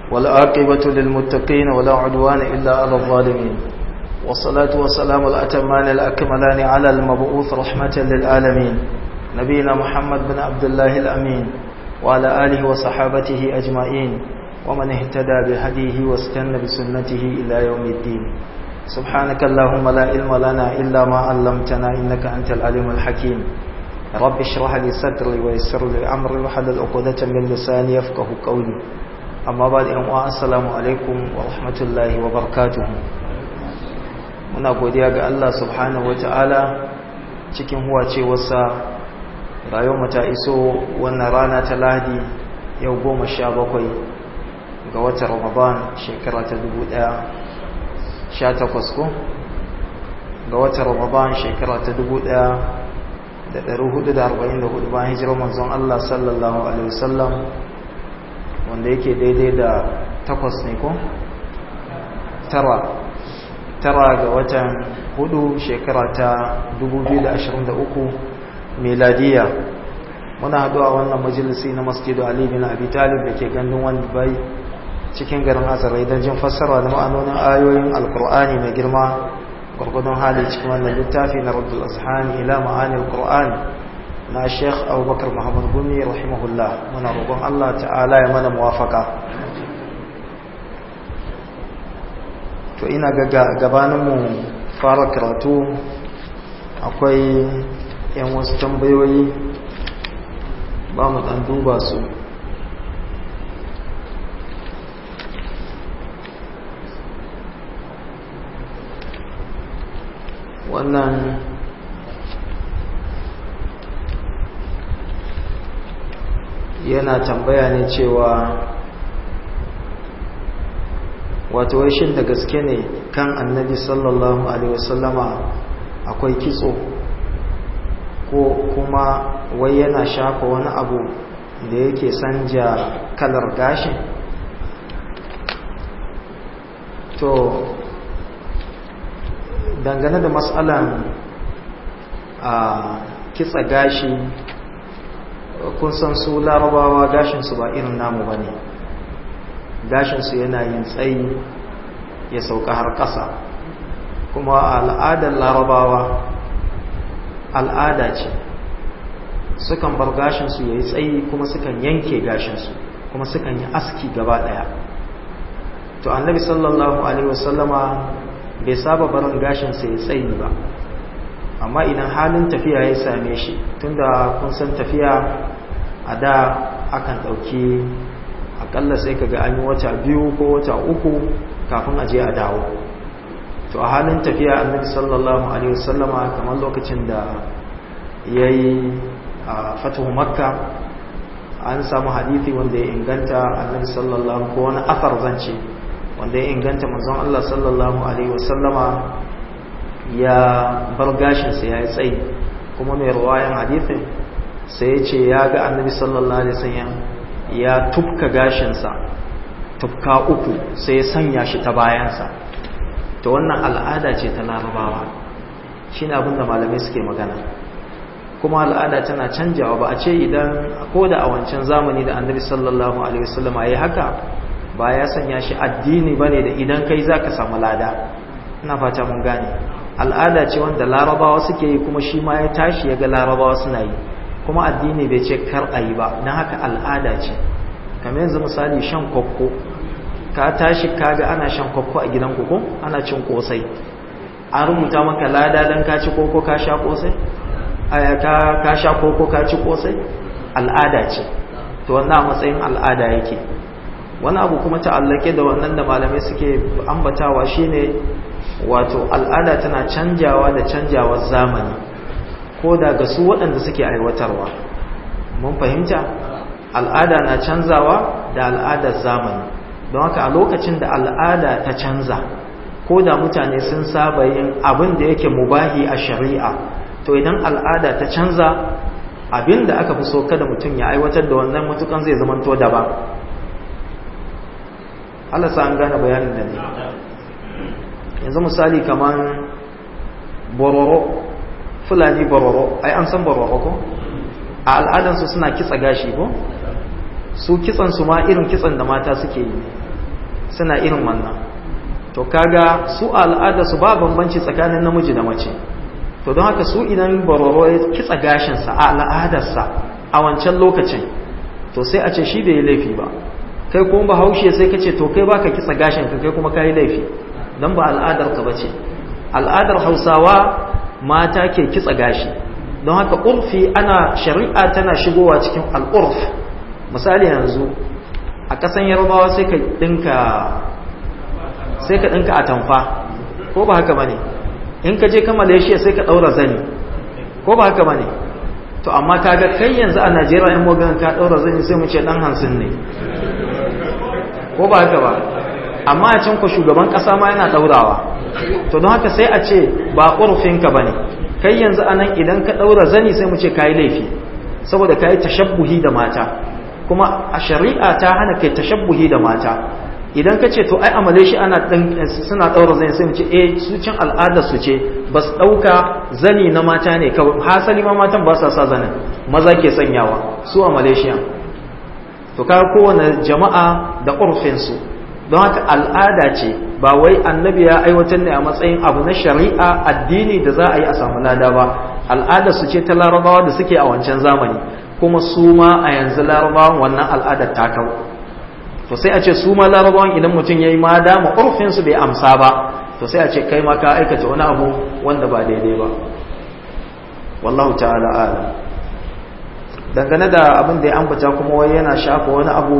والعاقبة للمتقين ولا عدوان إلا على الظالمين والصلاة والسلام الأتمان الأكملان على المبعوث رحمة للعالمين نبينا محمد بن عبد الله الأمين وعلى آله وصحابته أجمعين ومن اهتدى بهديه واستنى بسنته إلى يوم الدين سبحانك اللهم لا علم لنا إلا ما علمتنا إنك أنت العليم الحكيم رب اشرح لي صدري ويسر لي أمري وحلل عقدة من لساني يفقه قولي amma ba da yan'uwa assalamu alaikum wa rahmatullahi wa barakatuhu muna godiya ga Allah subhanahu wata'ala cikin huwacewarsa rayuwar ta iso wannan rana ta lahadi yau goma sha bakwai ga watan ramadan shekara ta dubu ɗaya sha takwas ko ga watan ramadan shekara ta dubu ɗaya da ɗari hudu da arba'in da hudu bayan hijirar manzon Allah sallallahu alaihi wasallam wanda yake daidai da takwas ne ko? tara tara ga watan hudu shekara ta 2023 meladiya muna haduwa wannan majalisi na masjidu ali bin abi talib da ke gandun wani bai cikin garin azarai don jin fassara da ma'anonin ayoyin alkur'ani mai girma gwargwadon hali cikin wannan littafi na rabbul azhani ila ma'anin alkur'ani na sheikh abubakar muhammad gumi rahimahullah muna roƙon allah ta'ala ya mana muwafaka to ina ga gabaninmu fara karatu akwai yan wasu tambayoyi ba mu ɗan duba su wannan yana tambaya ne cewa wato wai shin da gaske ne kan annabi sallallahu alaihi wasallama akwai kitso ko kuma wai yana shafa wani abu da yake sanja kalar gashin to dangane da matsalan a kitsa gashi kun san su larabawa gashinsu ba irin namu ba ne gashinsu yana yin tsayi ya sauka har ƙasa kuma al'adar larabawa al'ada ce sukan bar gashinsu ya yi tsayi kuma sukan yanke gashinsu kuma sukan yi aski gaba ɗaya to annabi sallallahu alaihi wasallama bai saba barin gashinsa ya tsayi ba amma idan halin tafiya ya same shi tunda kun san tafiya a da akan ɗauki akalla sai kaga an yi wata biyu ko wata uku kafin a je a dawo to a halin tafiya annabi sallallahu alaihi wasallama kamar lokacin da ya yi a fatuhu makka an samu hadithi wanda ya inganta annabi sallallahu ko wani afar zance wanda ya inganta manzon Allah sallallahu alaihi wasallama ya bar gashinsa ya yi tsayi kuma mai ruwayan hadithin sai ya ce ya ga annabi sallallahu alaihi wasallam ya tufka gashinsa tufka uku sai ya sanya shi ta bayansa to wannan al'ada ce ta larabawa shine abin da malamai suke magana kuma al'ada tana canjawa ba a ce idan ko da a wancan zamani da annabi sallallahu alaihi wasallam ya yi haka ba ya sanya shi addini bane da idan kai zaka samu lada ina fata mun gane al'ada ce wanda larabawa suke yi kuma shi ma ya tashi ya ga larabawa suna yi kuma addini bai ce kar a yi ba don haka al'ada ce kamar yanzu misali shan kwakko ka tashi kaga ana shan kwakko a gidan koko ana cin kosai an rubuta maka lada don ka ci koko ka sha kosai ka sha koko ka ci kosai al'ada ce to wannan matsayin al'ada yake wani abu kuma ta'allake da wannan da malamai suke ambatawa shine wato al'ada tana canjawa da canjawar zamani ko da ga su waɗanda suke aiwatarwa mun fahimta al'ada na canzawa da al'adar zamani don haka a lokacin da al'ada ta canza ko da mutane sun saba yin abin da yake mubahi a shari'a to idan al'ada ta canza abin da aka fi so kada mutum ya aiwatar da wannan matukan zai zamanto daban Allah sa an gane bayanin da ne yanzu misali kamar bororo fulani bororo ai an san bororo ko a al'adansu suna kitsa gashi ko su kitsan su ma irin kitsan da mata suke yi suna irin wannan to kaga su al'ada su ba bambanci tsakanin namiji da mace to don haka su idan baroro ya kitsa gashinsa a al'adarsa a wancan lokacin to sai a ce shi bai yi laifi ba kai kuma ba haushe sai ka ce to kai baka kitsa gashin ka kai kuma ka yi laifi don ba al'adar ka bace al'adar hausawa mata ke kitsa gashi don haka urfi ana shari'a tana shigowa cikin al'urf misali yanzu a ƙasan yarbawa sai ka ɗinka sai ka ɗinka a tamfa ko ba haka bane in ka je ka malaysia sai ka ɗaura zani ko ba haka bane to amma kaga kai yanzu a najeriya in mogan ka ɗaura zani sai mu ce ɗan hansin ne ko ba haka ba amma a can ku shugaban ƙasa ma yana ɗaurawa to don haka sai a ce ba ƙurfinka ba ne kai yanzu a nan idan ka ɗaura zani sai mu ce ka yi laifi saboda ka yi tashabbuhi da mata kuma a shari'a ta hana kai tashabbuhi da mata idan ka ce to ai amale shi ana suna ɗaura zani sai mu ce eh su can al'adar su ce ba su ɗauka zani na mata ne kawai hasali ma matan ba sa sa zanin maza ke sanyawa su a malaysia to kaga kowane jama'a da urfinsu don haka al'ada ce ba wai annabi ya aiwatar ne a matsayin abu na shari'a addini da za a yi a samu lada ba al'ada su ce ta larabawa da suke a wancan zamani kuma su ma a yanzu larabawan wannan al'adar ta kawo to sai a ce su ma larabawan idan mutum ya yi ma dama urfinsu bai amsa ba to sai a ce kai ma ka aikata wani abu wanda ba daidai ba wallahu ta'ala alam dangane da abin da ya ambata kuma wai yana shafa wani abu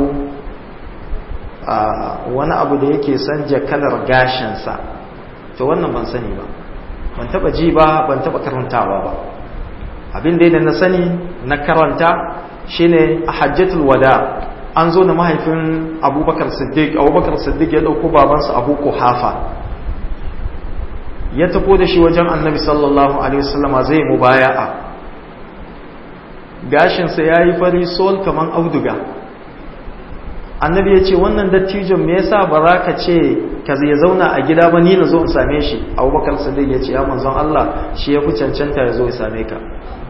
wani abu da yake sanja kalar gashinsa to wannan ban sani ba ban taba ji ba ban taba karantawa ba abin da da na sani na karanta shine a hajjatul wada an zo da mahaifin abubakar siddiq abubakar siddiq ya dauko babansa abu kuhafa ya tafo da shi wajen annabi sallallahu alaihi wasallama zai mubaya'a gashinsa ya yi fari sol kaman auduga annabi ya ce wannan dattijon me yasa ba za ka ce ka ya zauna a gida ba ni na zo in same shi abubakar sadiq ya ce ya manzon Allah shi ya fi cancanta ya zo ya same ka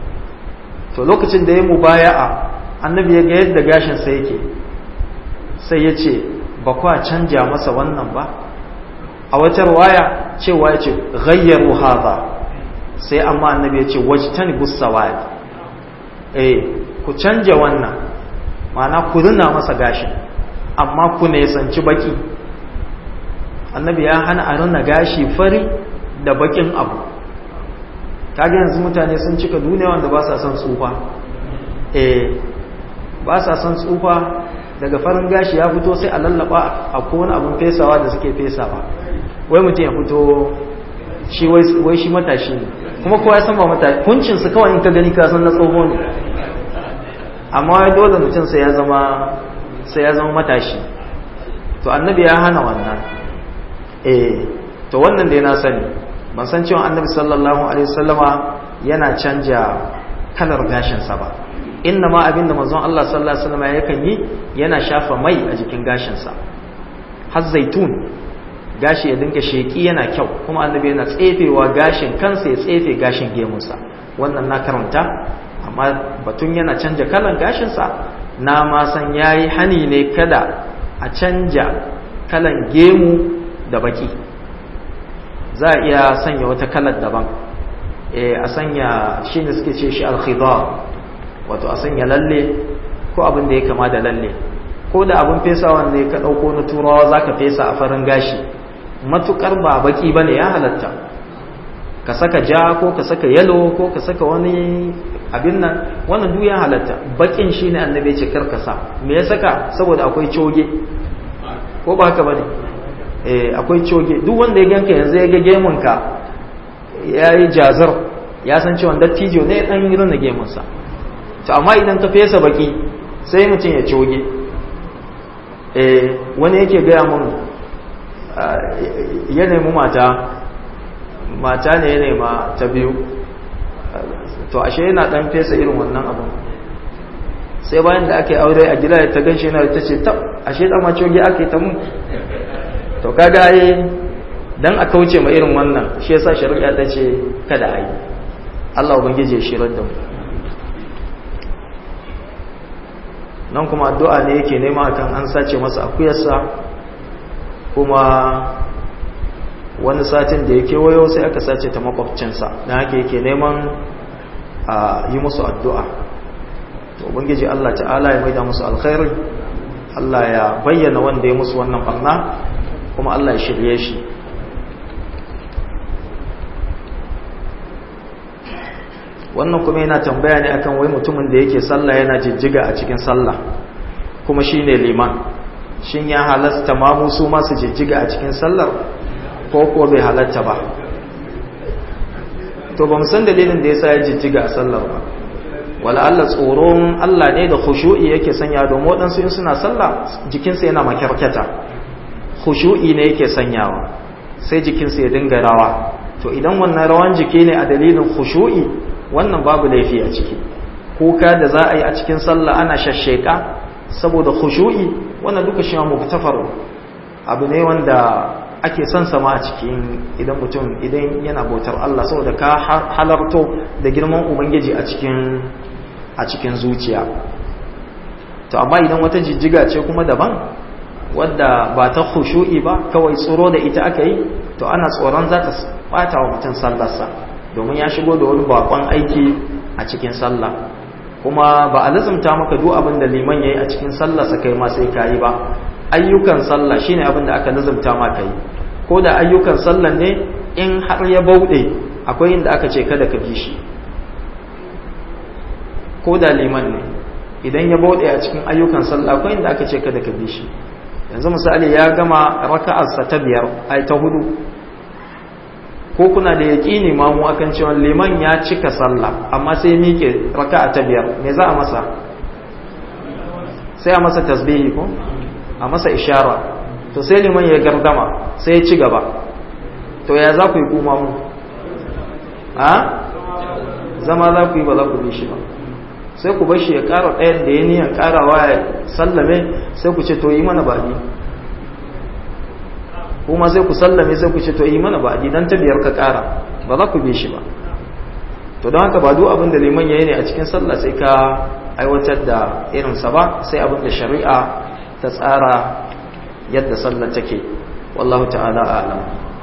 to lokacin da ya mubaya'a annabi ya ga yadda gashinsa yake sai ya ce ba kwa canja masa wannan ba a wata waya cewa ya ce ghayyaru hadha sai amma annabi ya ce wajtani busawad eh ku canja wannan ma'ana ku rina masa gashin amma ku ne sanci baki annabi ya hana a rina gashi fari da bakin abu kaga yanzu mutane sun cika duniya wanda ba sa son tsufa eh ba sa son tsufa daga farin gashi ya fito sai a lallaba a kowane abin fesawa da suke fesawa wai mutum ya fito shi wai shi matashi ne kuma kowa ya san ba matashi kuncinsu kawai in ka gani ka san na tsoho ne amma wai dole mutum sai ya zama sai ya zama matashi to annabi ya hana wannan eh to wannan da na sani ban san cewa annabi sallallahu alaihi wasallama yana canja kalar gashinsa ba inna ma abinda manzon Allah sallallahu alaihi wasallama yakan yi yana shafa mai a jikin gashinsa har zaitun gashi ya dinga sheki yana kyau kuma annabi yana tsefewa gashin kansa ya tsefe gashin gemunsa wannan na karanta amma batun yana canja kalan gashinsa na ma san yayi hani ne kada a canja kalan gemu da baki za a iya sanya wata kalar daban e a sanya shi ne suke ce shi alkhidar wato a sanya lalle ko abin da ya kama da lalle ko da abin fesa wanda ya ka ɗauko na turawa za ka fesa a farin gashi matukar ba baki ba ne ya halatta ka saka ja ko ka saka yalo ko ka saka wani abin nan wannan duk ya halatta bakin shi ne annabi ce karkasa me ya saka saboda akwai coge ko ba haka bane eh akwai coge duk wanda ya ganka yanzu ya ga gemun ka yayi jazar ya san cewa dattijo ne dan yi rana gemun sa to amma idan ka fesa baki sai mutum ya coge eh wani yake gaya mun ya nemi mata mata ne ya nema ta biyu to ashe yana dan fesa irin wannan abin sai bayan da aka yi aure a gida ta ganshi yana ta ce tab ashe dan ma coge aka yi ta mu to kaga yi dan a kauce ma irin wannan shi yasa shari'a ta ce kada a yi Allah ubangije ya shirar da mu nan kuma addu'a ne yake nema akan an sace masa akuyarsa kuma wani satin da ya kewayo sai aka sace ta makwabcinsa na haka yake neman a yi musu addu'a to ubangiji Allah ta'ala ya maida musu alkhairi Allah ya bayyana wanda ya musu wannan barna kuma Allah ya shirye shi wannan kuma yana tambaya ne akan wai mutumin da yake sallah yana jijjiga a cikin sallah kuma shine liman shin ya halasta mamu su masu jijjiga a cikin sallar ko ko bai halatta ba to ba san dalilin da yasa ya jijjiga a sallar ba wala Allah tsoron Allah ne da khushu'i yake sanya domin waɗansu in suna sallah jikinsa yana makyarkyata khushu'i ne yake sanyawa sai jikinsa ya dinga rawa to idan wannan rawan jiki ne a dalilin khushu'i wannan babu laifi a ciki kuka da za a yi a cikin sallah ana shashsheka saboda khushu'i wannan duka shi muktafaru abu ne wanda ake son sama a cikin idan mutum idan yana bautar Allah saboda ka halarto da girman ubangiji a cikin a cikin zuciya to amma idan wata jijjiga ce kuma daban wadda ba ta khushu'i ba kawai tsoro da ita aka yi to ana tsoron za ta bata wa mutum sallarsa domin ya shigo da wani bakon aiki a cikin sallah kuma ba a lazumta maka duk abin da liman yayi a cikin sallarsa kai ma sai kayi ba ayyukan sallah shine abin da aka lazumta ma kai ko da ayyukan sallah ne in har ya bauɗe akwai inda aka ce kada ka bi shi ko da liman ne idan ya bauɗe a cikin ayyukan sallah akwai inda aka ce kada ka bi shi yanzu misali ya gama raka'arsa ta biyar ai ta hudu ko kuna da yaƙini mamu akan cewa liman ya cika sallah amma sai miƙe raka'a ta biyar me za a masa sai a masa tasbihi ko a masa ishara to sai liman ya gardama sai ya ci gaba to ya za ku yi kuma mu a zama za ku yi ba za ku bi shi ba sai ku bar shi ya ƙara ɗayan da ya niyan ƙarawa ya sallame sai ku ce to yi mana baɗi kuma sai ku sallame sai ku ce to yi mana baɗi dan ta biyar ka ƙara ba za ku bi shi ba to don haka ba duk abin da liman ya yi ne a cikin sallah sai ka aiwatar da irinsa ba sai abin da shari'a ta tsara yadda sallar take wallahu ta'ala a'lam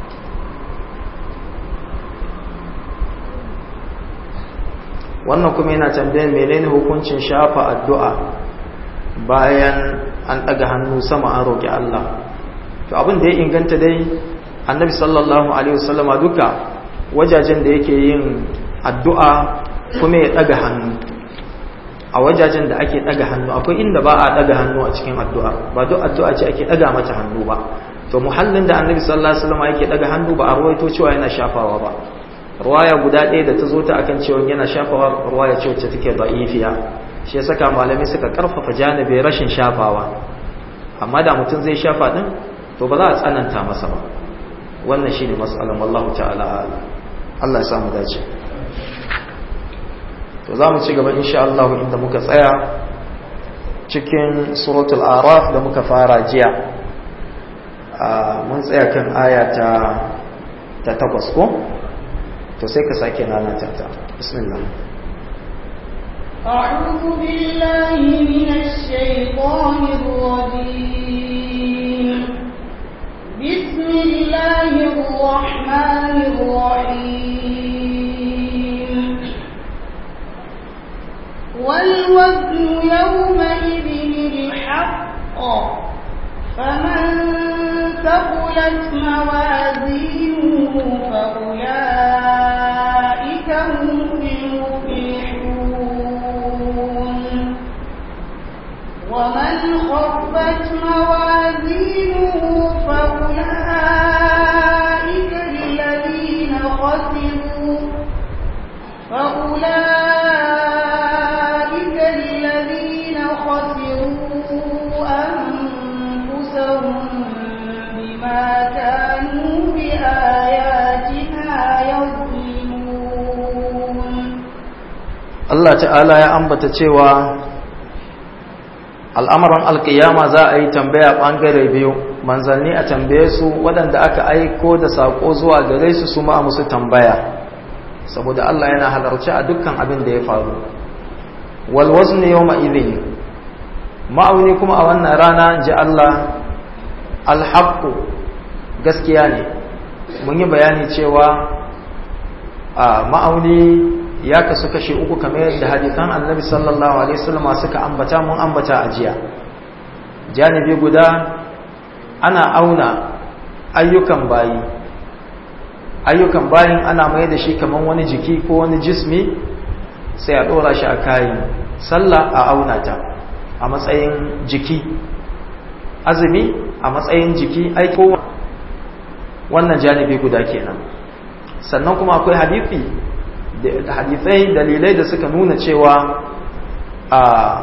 wannan kuma yana tambayar menene hukuncin shafa addu'a bayan an ɗaga hannu sama an roƙi Allah to abin da ya inganta dai annabi sallallahu alaihi wasallama duka wajajen da yake yin addu'a kuma ya ɗaga hannu a wajajen da ake ɗaga hannu akwai inda ba a ɗaga hannu a cikin addu'a ba duk addu'a ce ake ɗaga mata hannu ba to muhallin da annabi sallallahu alaihi wasallama yake ɗaga hannu ba a ruwaito cewa yana shafawa ba ruwaya guda ɗaya da ta zo ta akan cewa yana shafawa ruwaya ce wacce take da'ifiya shi ya saka malamai suka karfafa janibi rashin shafawa amma da mutum zai shafa din to ba za a tsananta masa ba wannan shine mas'alan wallahu ta'ala Allah ya samu dace to za mu ci gaba insha Allah inda muka tsaya cikin suratul araf da muka fara jiya mun tsaya kan aya ta ta takwas ko to sai ka sake nanata ta bismillah أعوذ بالله من الشيطان الرجيم بسم الله الرحمن الرحيم والوزن يومئذ الحق فمن ثقلت موازينه فأولئك هم المفلحون ومن خفت موازينه فأولئك الذين خسروا فأولئك الذين خسروا أنفسهم بما كانوا بآياتنا يظلمون Allah ta'ala ya ambata cewa al'amuran alkiyama za a yi tambaya ɓangare biyu manzanni a tambaye su waɗanda aka aiko da saƙo zuwa gare su su ma musu tambaya saboda Allah yana halarci a dukkan abin da ya faru walwazu ne yau ma'izini ma'auni kuma a wannan rana ji Allah alhaqqu gaskiya ne mun yi bayani cewa a ma'auni ya kasu kashe uku kamar yadda hadisan annabi sallallahu alaihi wasallam suka ambata mun ambata a jiya janibi guda ana auna ayyukan bayi ayyukan bayin ana mai da shi kamar wani jiki ko wani jismi sai a dora shi a kayan sallah a auna ta a matsayin jiki azumi a matsayin jiki aiko wannan janibi guda kenan sannan kuma akwai hadithi da hadithai dalilai da suka nuna cewa a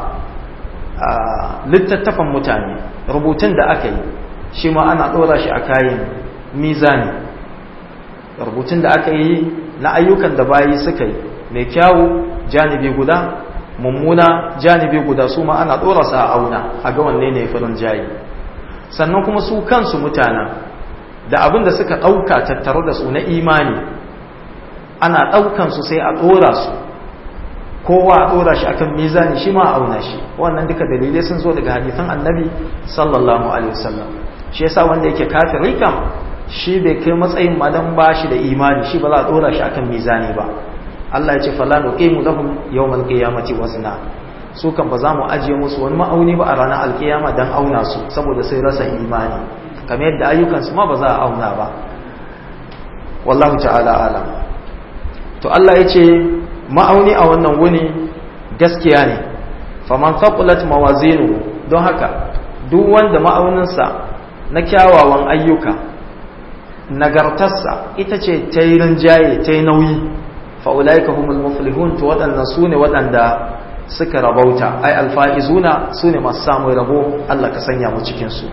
littattafan mutane rubutun da aka yi shi ma ana ɗora shi a kayan mizani rubutun da aka yi na ayyukan da bayi suka yi mai kyawu janibi guda mummuna janibi guda su ma ana ɗora sa a auna a ga wanne ne farin jayi sannan kuma su kansu mutanen da abin da suka ɗauka tattare da su na imani ana ɗaukan su sai a ɗora su kowa a ɗora shi akan mizani shi ma a auna shi wannan duka dalilai sun zo daga hadithan annabi sallallahu alaihi wasallam shi yasa wanda yake kafiri kam shi bai kai matsayin madan ba shi da imani shi ba za a ɗora shi akan mizani ba Allah ya ce fala nuqimu lahum yawmal qiyamati wazna su kan ba za mu ajiye musu wani ma'auni ba a ranar alkiyama dan auna su saboda sai rasa imani kamar yadda ayyukansu ma ba za a auna ba wallahu ta'ala alam to Allah ya ce ma'auni a wannan wuni gaskiya ne faman faqulat mawazinu don haka duk wanda ma'auninsa na kyawawan ayyuka nagartarsa ita ce ta yi rinjaye ta yi nauyi fa'ulaika humul muflihun to waɗannan su ne waɗanda suka rabauta ai alfa'izuna su ne masu samun rabo Allah ka sanya mu cikinsu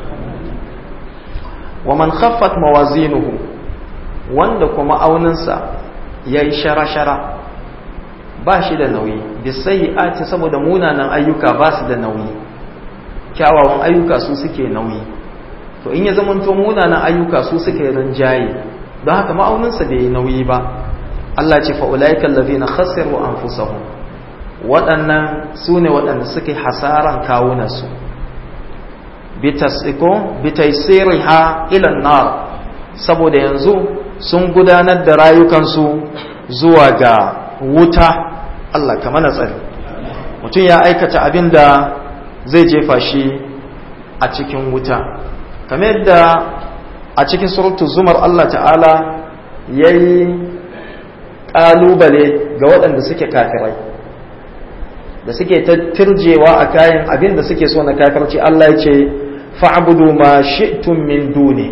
wa man khaffat mawazinuhu wanda kuma auninsa ya yi shara-shara ba shi da nauyi bisayi ati saboda munanan ayyuka ba su da nauyi kyawawan ayyuka su suke nauyi to in ya zamanto munanan ayyuka su suke rinjaye don haka ma'auninsa bai yi nauyi ba Allah ce fa'ulaika allazina khasiru anfusahum waɗannan su ne waɗanda suke hasaran kawunansu bitaisiriha ilan nar saboda yanzu sun gudanar da rayukansu zuwa ga wuta Allah ka mana tsari mutum ya aikata abin da zai jefa shi a cikin wuta kamar yadda a cikin surutu zumar Allah ta'ala ya yi ƙalubale ga waɗanda suke kafirai da suke ta turjewa a kayan abin da suke so na kafirci Allah ya ce fa'budu ma shi'tum min duni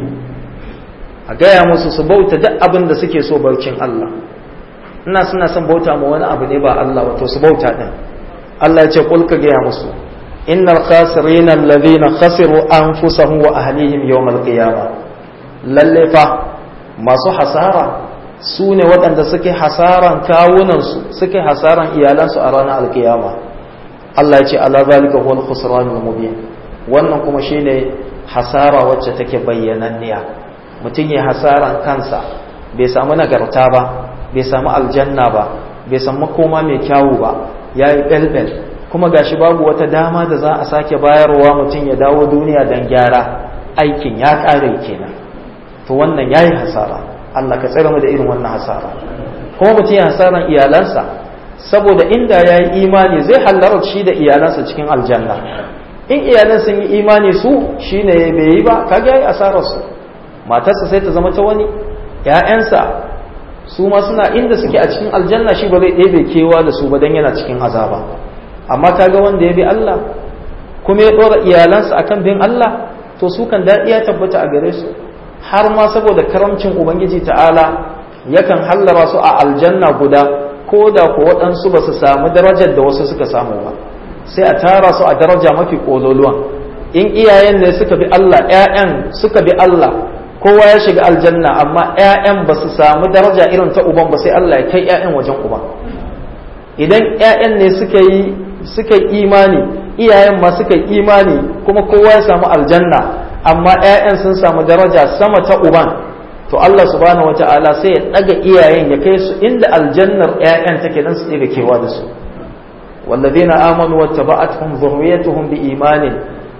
a gaya musu su bauta duk abin da suke so baucin Allah ina suna son bauta ma wani abu ne ba Allah wato su bauta din Allah ya ce kul ka gaya musu innal khasirina alladhina khasiru anfusahum wa ahlihim yawmal qiyamah lalle fa masu hasara su ne waɗanda suke hasaran kawunansu suke hasaran iyalansu a ranar alkiyama Allah ya ce ala zalika huwal khusranul mubin wannan kuma shine hasara wacce take bayyananniya mutum ya hasaran kansa bai samu nagarta ba bai samu aljanna ba bai samu makoma mai kyawu ba yayi belbel kuma gashi babu wata dama da za a sake bayarwa mutum ya dawo duniya don gyara aikin ya ƙare kenan to wannan yayi hasara Allah ka tsare mu da irin wannan hasara kuma mutum ya hasaran iyalansa saboda inda ya yi imani zai hallara shi da iyalansa cikin aljanna in iyalan sun yi imani su shine bai yi ba kaga yayi asarar su matarsa sai ta zama ta wani ƴaƴansa su ma suna inda suke a cikin aljanna shi ba zai ɗebe kewa da su ba dan yana cikin azaba amma kaga wanda ya bi Allah kuma ya ɗora iyalansa akan bin Allah to su kan daɗi ya tabbata a gare su har ma saboda karamcin ubangiji ta'ala yakan hallara su a aljanna guda ko da ko waɗansu ba su samu darajar da wasu suka samu ba sai a tara su a daraja mafi ƙololuwan in iyayen ne suka bi Allah ƴaƴan suka bi Allah kowa ya shiga aljanna amma ƴaƴan ba su samu daraja irin ta uban ba sai Allah ya kai ƴaƴan wajen uban idan ƴaƴan ne suka yi suka yi imani iyayen ma suka yi imani kuma kowa ya samu aljanna amma ƴaƴan sun samu daraja sama ta uban to Allah subhanahu wata'ala sai ya daga iyayen ya kai su inda aljannar ƴaƴan take dan su ɗebe kewa da su والذين آمنوا واتبعتهم ذريتهم بإيمان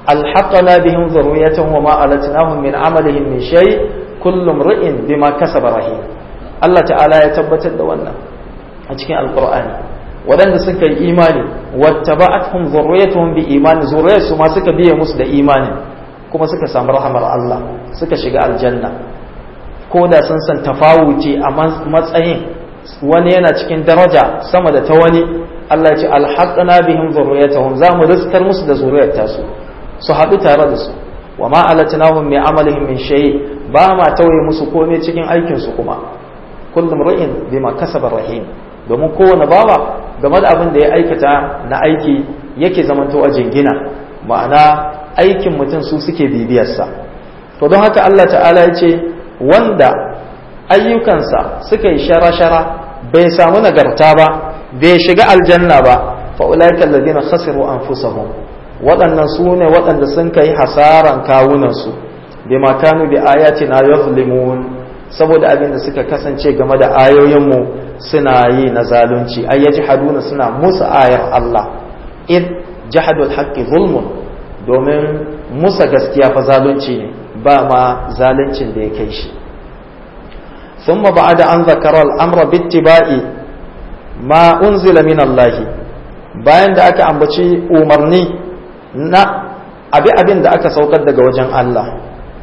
alhaqana bihim dhurriyyatan wa ma alatnahum min amalihim min shay kullu imrin bima kasaba rahim Allah ta'ala ya tabbatar da wannan a cikin alqur'ani waɗanda suka yi imani wattaba'atuhum dhurriyyatuhum bi imani zuriyarsu ma suka biye musu da imani kuma suka samu rahamar Allah suka shiga aljanna ko da sun san tafawuci a matsayin wani yana cikin daraja sama da ta wani Allah ce alhaqna bihim zurriyatahum za mu riskar musu da zuriyar tasu su haɗu tare da su wa ma alatnahum min amalihim min shay ba ma tauye musu komai cikin aikin su kuma kullum ra'in bima kasaba rahim domin kowane bawa game da abin da ya aikata na aiki yake zamanto a jingina ma'ana aikin mutum su suke bibiyarsa to don haka Allah ta'ala ya ce wanda ayyukansa suka yi shara-shara bai samu nagarta ba bai shiga aljanna ba fa'ulaika alladhina khasiru anfusahum waɗannan su ne waɗanda sun kai hasaran kawunansu bima kanu bi ayatina yuzlimun saboda abin da suka kasance game da ayoyinmu suna yi na zalunci ay yajhaduna suna musu ayar Allah id jahadul haqqi zulmun domin musa gaskiya fa zalunci ne ba ma zaluncin da ya kai shi ثم بعد أن ذكر الأمر باتباع ما أنزل من الله bayan da aka ambaci umarni na abi abin da aka saukar daga wajen Allah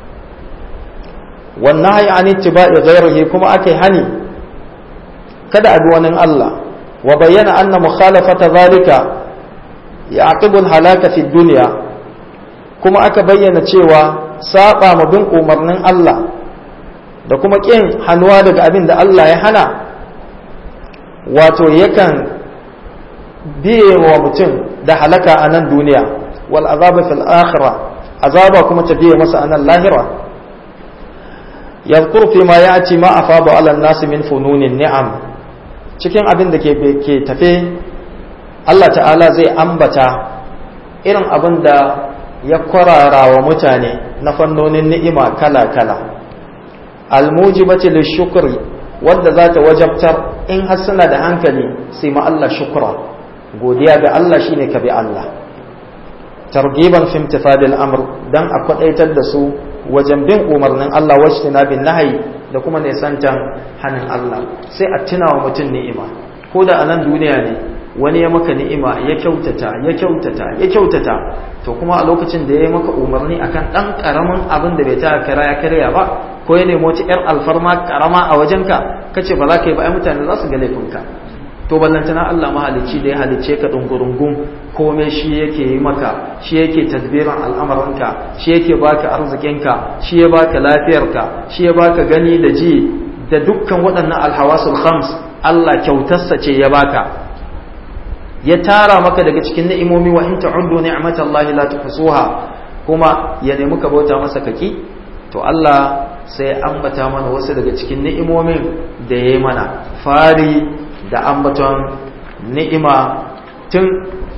wannan hayi an ittiba'i ghairihi kuma aka yi hani kada a bi wani Allah wa bayyana anna mukhalafata zalika yaqibu al-halaka fi dunya kuma aka bayyana cewa saba ma bin umarnin Allah da kuma ƙin hannuwa daga abin da Allah ya hana wato yakan biye wa mutum da halaka a nan duniya wal azaba fil akhirah azaba kuma ta biye masa a nan lahira yadhkur fi ma ya'ti ma afadu ala an-nas min fununin ni'am cikin abin da ke ke tafe Allah ta'ala zai ambata irin abin da ya kwarara wa mutane na fannonin ni'ima kala-kala almujibati lishukri wadda za ta wajabtar in har suna da hankali sai ma Allah shukra godiya ga Allah shine ka bi Allah targiban fi imtithadil amr dan a kwadaitar da su wajen bin umarnin Allah wacce na bin nahayi da kuma nisantan hanin Allah sai a tuna wa mutum ni'ima ko da a nan duniya ne wani ya maka ni'ima ya kyautata ya kyautata ya kyautata to kuma a lokacin da ya maka umarni akan dan karamin abin da bai ta kara ya karya ba ko ya nemo wata yar alfarma karama a wajenka kace ba za ka yi ba ai mutane za su ga laifinka to ballantana Allah mahalicci da ya halicce ka dungurungum komai shi yake yi maka shi yake tadbirin al'amuranka shi yake baka arzikinka shi ya baka lafiyarka shi ya baka gani da ji da dukkan waɗannan alhawasul khams Allah kyautarsa ce ya baka ya tara maka daga cikin ni'imomi wa in ta'uddu ni'matallahi la tuhsuha kuma ya nemi ka bauta masa kaki to Allah sai ambata mana wasu daga cikin ni'imomin da yayi mana fari da ambaton ni'ima tun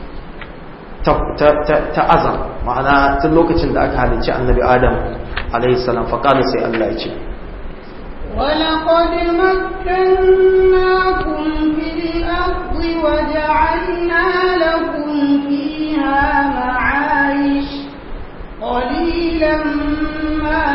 ta azam ma'ana tun lokacin da aka halicci annabi adam alaihi salam faqala sai Allah ya ce ولقد مكناكم في الأرض وجعلنا لكم فيها معايش قليلا ما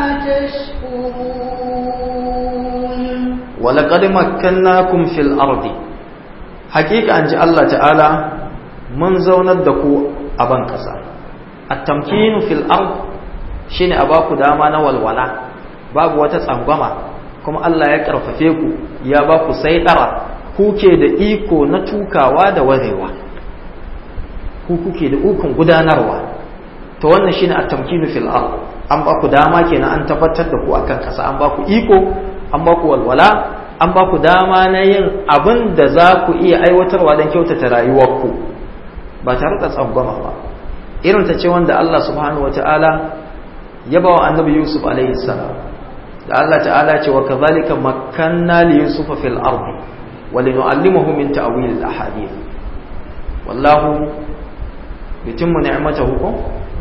تشكرون ولقد مكناكم في الأرض حقيقة أن الله تعالى من زونا الدكو أبان كسا التمكين في الأرض شين أباكو داما والولا باب وتسأنغما kuma Allah ya karfafe ku ya ba ku sai ɗara kuke da iko na tukawa da warewa ku kuke da ukun gudanarwa to wannan shine at-tamkinu fil ard an ba ku dama kenan an tabbatar da ku akan kasa an ba ku iko an ba ku walwala an ba ku dama na yin abin da za ku iya aiwatarwa don kyautata rayuwarku ba tare da tsangwama ba irin ta ce wanda Allah subhanahu wataala ya ba wa annabi Yusuf alaihi salam da Allah ta'ala ce wa kazalika makkanna li yusufa fil ardi wa linu'allimahu min ta'wil al ahadith wallahu bitimmu ni'matahu ko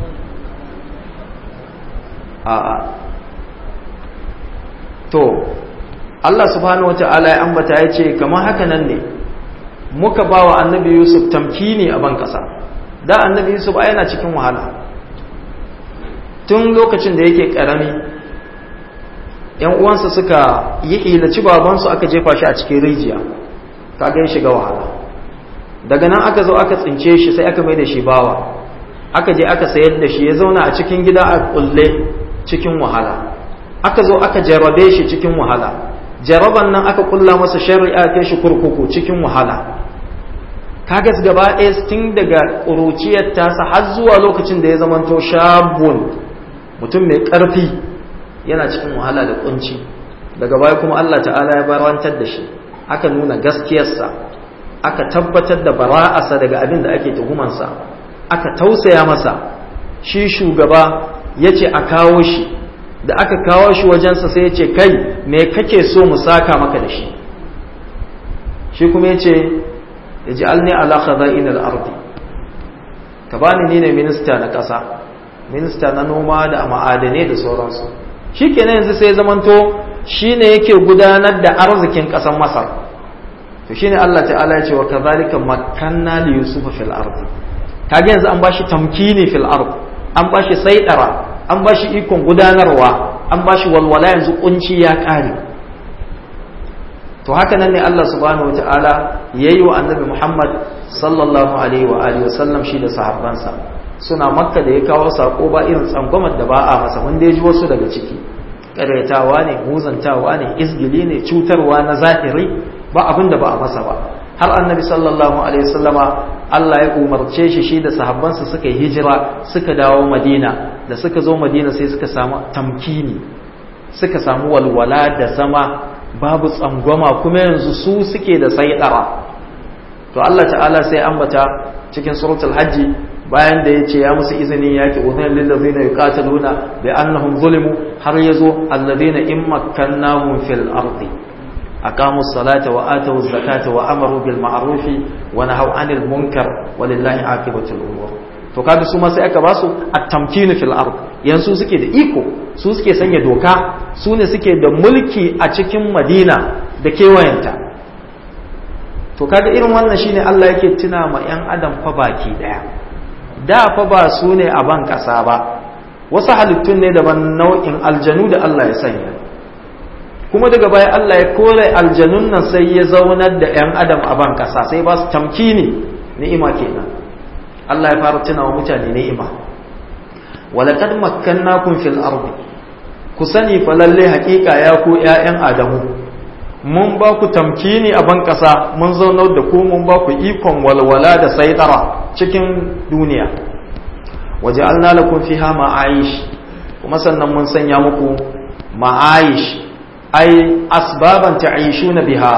a a to Allah subhanahu wata'ala ya ambata ya ce kamar haka nan ne muka ba wa annabi Yusuf tamkini a ban kasa da annabi Yusuf a yana cikin wahala tun lokacin da yake karami yan uwansa suka yi ilaci babansu aka jefa shi a cikin rijiya kaga ya shiga wahala daga nan aka zo aka tsince shi sai aka mai da shi bawa aka je aka sayar da shi ya zauna a cikin gida a kulle cikin wahala aka zo aka jarabe shi cikin wahala jaraban nan aka kulla masa shari'a kai shi kurkuku cikin wahala kagas gaba ɗaya tun daga ƙuruciyar tasa har zuwa lokacin da ya zamanto shabun mutum mai ƙarfi yana cikin wahala da kunci daga baya kuma Allah ta'ala ya barantar da shi aka nuna gaskiyarsa aka tabbatar da bara'arsa daga abin da ake tuhumansa aka tausaya masa shi shugaba ya ce a kawo shi da aka kawo shi wajensa sai ya ce kai me kake so mu saka maka da shi shi kuma ya ce ya ji alni ala khaza'in al-ardi ka bani ni ne minista na ƙasa minista na noma da ma'adanai da sauransu shi kenan yanzu sai zamanto shi ne yake gudanar da arzikin ƙasar masar to shine Allah ta'ala ya ce wa kazalika makanna li yusufa fil ardi kage yanzu an bashi tamkini fil ard an bashi saidara an bashi ikon gudanarwa an bashi walwala yanzu kunci ya kare to haka nan ne Allah subhanahu wataala yayi wa annabi Muhammad sallallahu alaihi wa alihi wasallam shi da sahabbansa suna makka da ya kawo sako ba irin tsangwamar da ba a masa wanda ya ji wasu daga ciki ƙaryatawa ne muzantawa ne izgili ne cutarwa na zahiri ba abin da ba a masa ba har annabi sallallahu alaihi wasallama Allah ya umarce shi shi da sahabbansa suka yi hijira suka dawo madina da suka zo madina sai suka samu tamkini suka samu walwala da zama babu tsangwama kuma yanzu su suke da saidara to Allah ta'ala sai ambata cikin suratul hajji bayan da ya ce ya musu izini ya ki uzunin lillazina yuqataluna bi annahum zulimu har yazo alladhina in makkannahum fil ardi aqamu salata wa atu zakata wa amaru bil ma'ruf wa nahaw anil munkar walillahi aqibatul umur to kaga su ma sai aka basu at-tamkinu fil ard yanzu suke da iko su suke sanya doka su ne suke da mulki a cikin Madina da kewayenta to kaga irin wannan shine Allah yake tuna ma yan adam fa baki daya da fa ba su ne a ban ƙasa ba wasu halittun ne daban nau'in aljanu da Allah ya sanya kuma daga baya Allah ya kore aljanun nan sai ya zaunar da 'yan adam a ban ƙasa sai ba su tamkini ni'ima kenan Allah ya fara tuna wa mutane ni'ima walaqad makkannakum fil ardi ku sani fa lalle haƙiƙa ya ku 'ya'yan adamu mun ba ku tamkini a ban ƙasa mun zaunar da ku mun ba ku ikon walwala da saitara cikin duniya waje an lalakun fi ha ma'aish kuma sannan mun sanya muku ma'aish ai asbaban ta'ishu na biha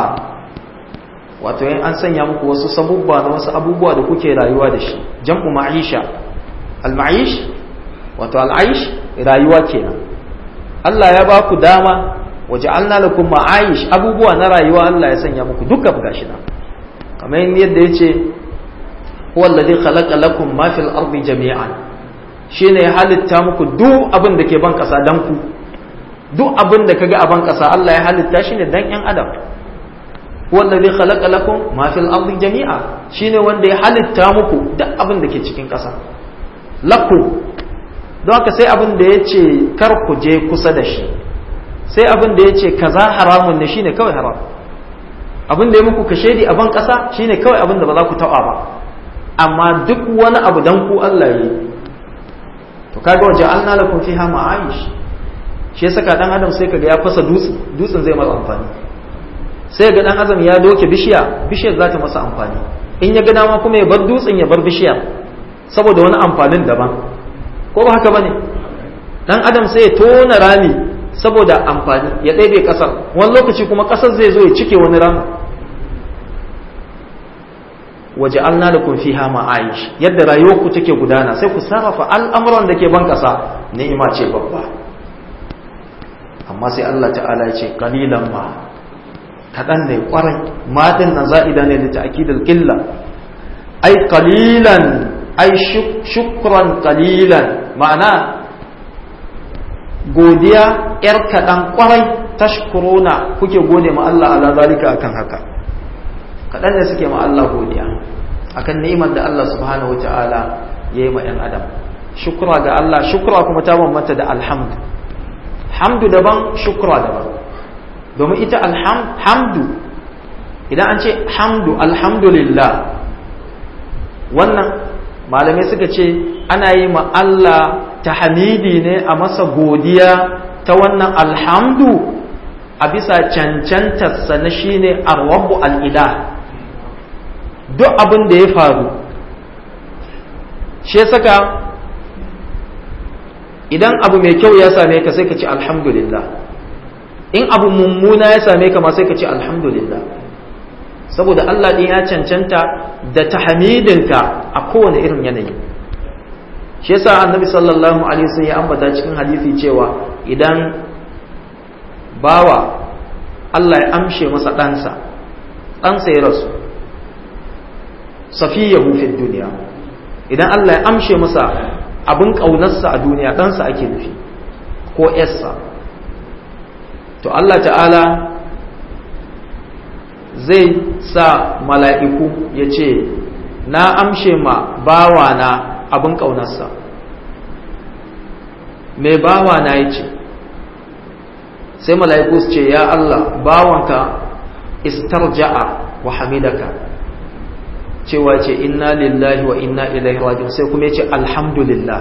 wato yin an sanya muku wasu sabubba na wasu abubuwa da kuke rayuwa da shi jam'u ma'isha al-ma'ish wato al-aish rayuwa kenan Allah ya ba ku dama waje an lalakun ma'aish abubuwa na rayuwa Allah ya sanya muku duka gashi nan kamar yadda ya ce huwa alladhi khalaqa lakum ma fil ardi jami'an shine ya halitta muku duk abin da ke ban kasa dan ku duk abin da kaga a ban kasa Allah ya halitta shi ne dan yan adam huwa alladhi khalaqa lakum ma fil ardi jami'a shine wanda ya halitta muku duk abin da ke cikin kasa lakum don haka sai abin da yace kar ku je kusa da shi sai abin da yace kaza haramun ne shine kawai haram abin da ya muku kashedi a ban kasa shine kawai abin da ba za ku taba ba amma duk wani abu dan ku Allah yi to kaga waje an lakum fiha ma'aish shi yasa dan adam sai kaga ya fasa dutse dutsen zai masa amfani sai ga dan adam ya doke bishiya bishiyar za ta masa amfani in ya ga dama kuma ya bar dutsen ya bar bishiyar saboda wani amfanin daban ko ba haka bane dan adam sai ya tona rami saboda amfani ya ɗaiɗe ƙasar wani lokaci kuma ƙasar zai zo ya cike wani rami waje alna da kun fiha ma'aish yadda rayuwarku take gudana sai ku sarrafa al'amuran da ke ban ƙasa ni'ima ce babba amma sai Allah ta'ala ya ce qalilan ma kaɗan ne ƙwarai matan na za'ida ne da ta'kidul qilla ai qalilan ai shukran qalilan ma'ana godiya yar kaɗan ƙwarai tashkuruna kuke gode ma Allah ala zalika akan haka kaɗan ne suke ma Allah godiya akan ni'imar da Allah subhanahu wa ta'ala ya yi ma ‘yan adam shukra ga Allah shukra kuma ta bambanta da alhamdu hamdu daban shukra daban domin ita alhamdu idan an ce hamdu alhamdulillah wannan malamai suka ce ana yi ma Allah ta hamidi ne a masa godiya ta wannan alhamdu a bisa cancantarsa na shine arwabu al'ilah duk abin da ya faru shi saka idan abu mai kyau ya same ka sai ka ci alhamdulillah in abu mummuna ya same ka ma sai ka ci alhamdulillah saboda Allah ɗin ya cancanta da tahmidinka a kowane irin yanayi shi yasa annabi sallallahu alaihi wasallam ya ambata cikin hadisi cewa idan bawa Allah ya amshe masa ɗansa ɗansa ya rasu safiyahu fi duniya idan Allah ya amshe masa abin ƙaunarsa a duniya ɗansa ake nufi ko ‘yarsa to Allah ta'ala zai sa mala'iku ya ce na amshe ma bawana abin ƙaunarsa mai bawana ya ce sai mala'iku su ce ya Allah bawanka istarja'a wa hamidaka cewa ce inna lillahi wa inna ilaihi rajiun sai kuma ya ce alhamdulillah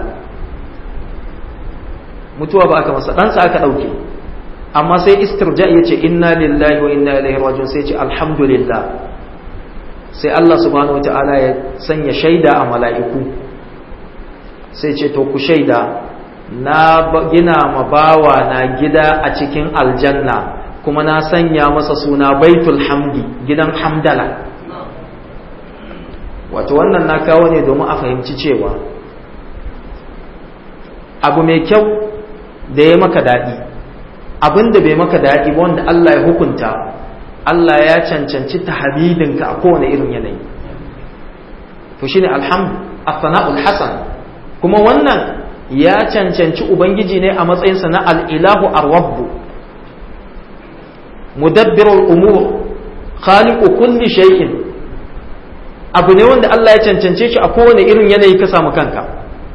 mutuwa ba aka masa ɗansa aka ɗauke amma sai istirja ya ce inna lillahi wa inna ilaihi rajiun sai ce alhamdulillah sai Allah subhanahu wataala ya sanya shaida a mala'iku sai ce to ku shaida na gina ma bawa na gida a cikin aljanna kuma na sanya masa suna baitul hamdi gidan hamdala wato wannan na kawo ne domin a fahimci cewa abu mai kyau da ya maka daɗi abin da bai maka daɗi ba wanda Allah ya hukunta Allah ya cancanci tahmidinka a kowane irin yanayi to shine alhamdu as-sana'ul hasan kuma wannan ya cancanci ubangiji ne a matsayinsa na al-ilahu ar-rabb mudabbirul umur khaliqu kulli shay'in abu ne wanda Allah ya cancance shi a kowane irin yanayi ka samu kanka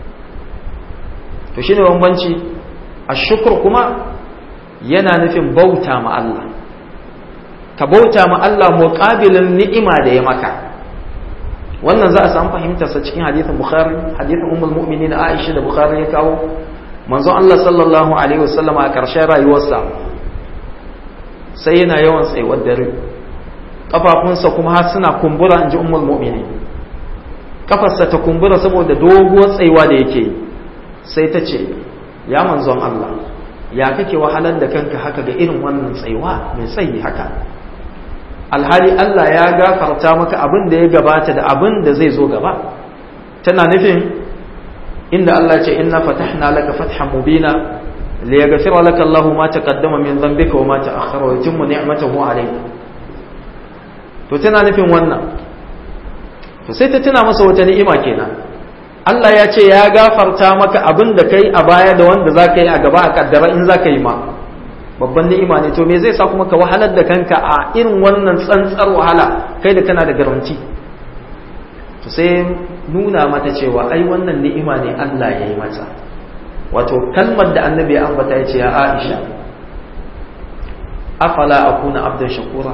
to shine bambanci ashkur kuma yana nufin bauta ma Allah ka bauta ma Allah muqabilin ni'ima da ya maka wannan za a samu fahimtarsa cikin hadithin bukhari hadithin ummul mu'minin aisha da bukhari ya kawo manzon Allah sallallahu alaihi wasallam a ƙarshen rayuwarsa sai yana yawan tsayuwar dare kafafunsa kuma har suna kumbura in ji ummul mu'minin kafarsa ta kumbura saboda doguwar tsayuwa da yake yi sai ta ce ya manzon Allah ya kake wahalar da kanka haka ga irin wannan tsayuwa mai tsayi haka alhali Allah ya gafarta maka abin da ya gabata da abin da zai zo gaba tana nufin inda Allah ce inna fatahna laka fathan mubina liyaghfira laka Allahu ma taqaddama min dhanbika wa ma ta'akhkhara wa yutimma ni'matahu alayka to tana nufin wannan to sai ta tuna masa wata ni'ima kenan Allah ya ce ya gafarta maka abin da kai a baya da wanda za ka yi a gaba a kaddara in za ka yi ma babban ni'ima ne to me zai sa kuma ka wahalar da kanka a irin wannan tsantsar wahala kai da kana da garanti to sai nuna mata cewa ai wannan ni'ima ne Allah ya yi mata wato kalmar da annabi ya ambata ya ce ya Aisha afala akuna abdan shakura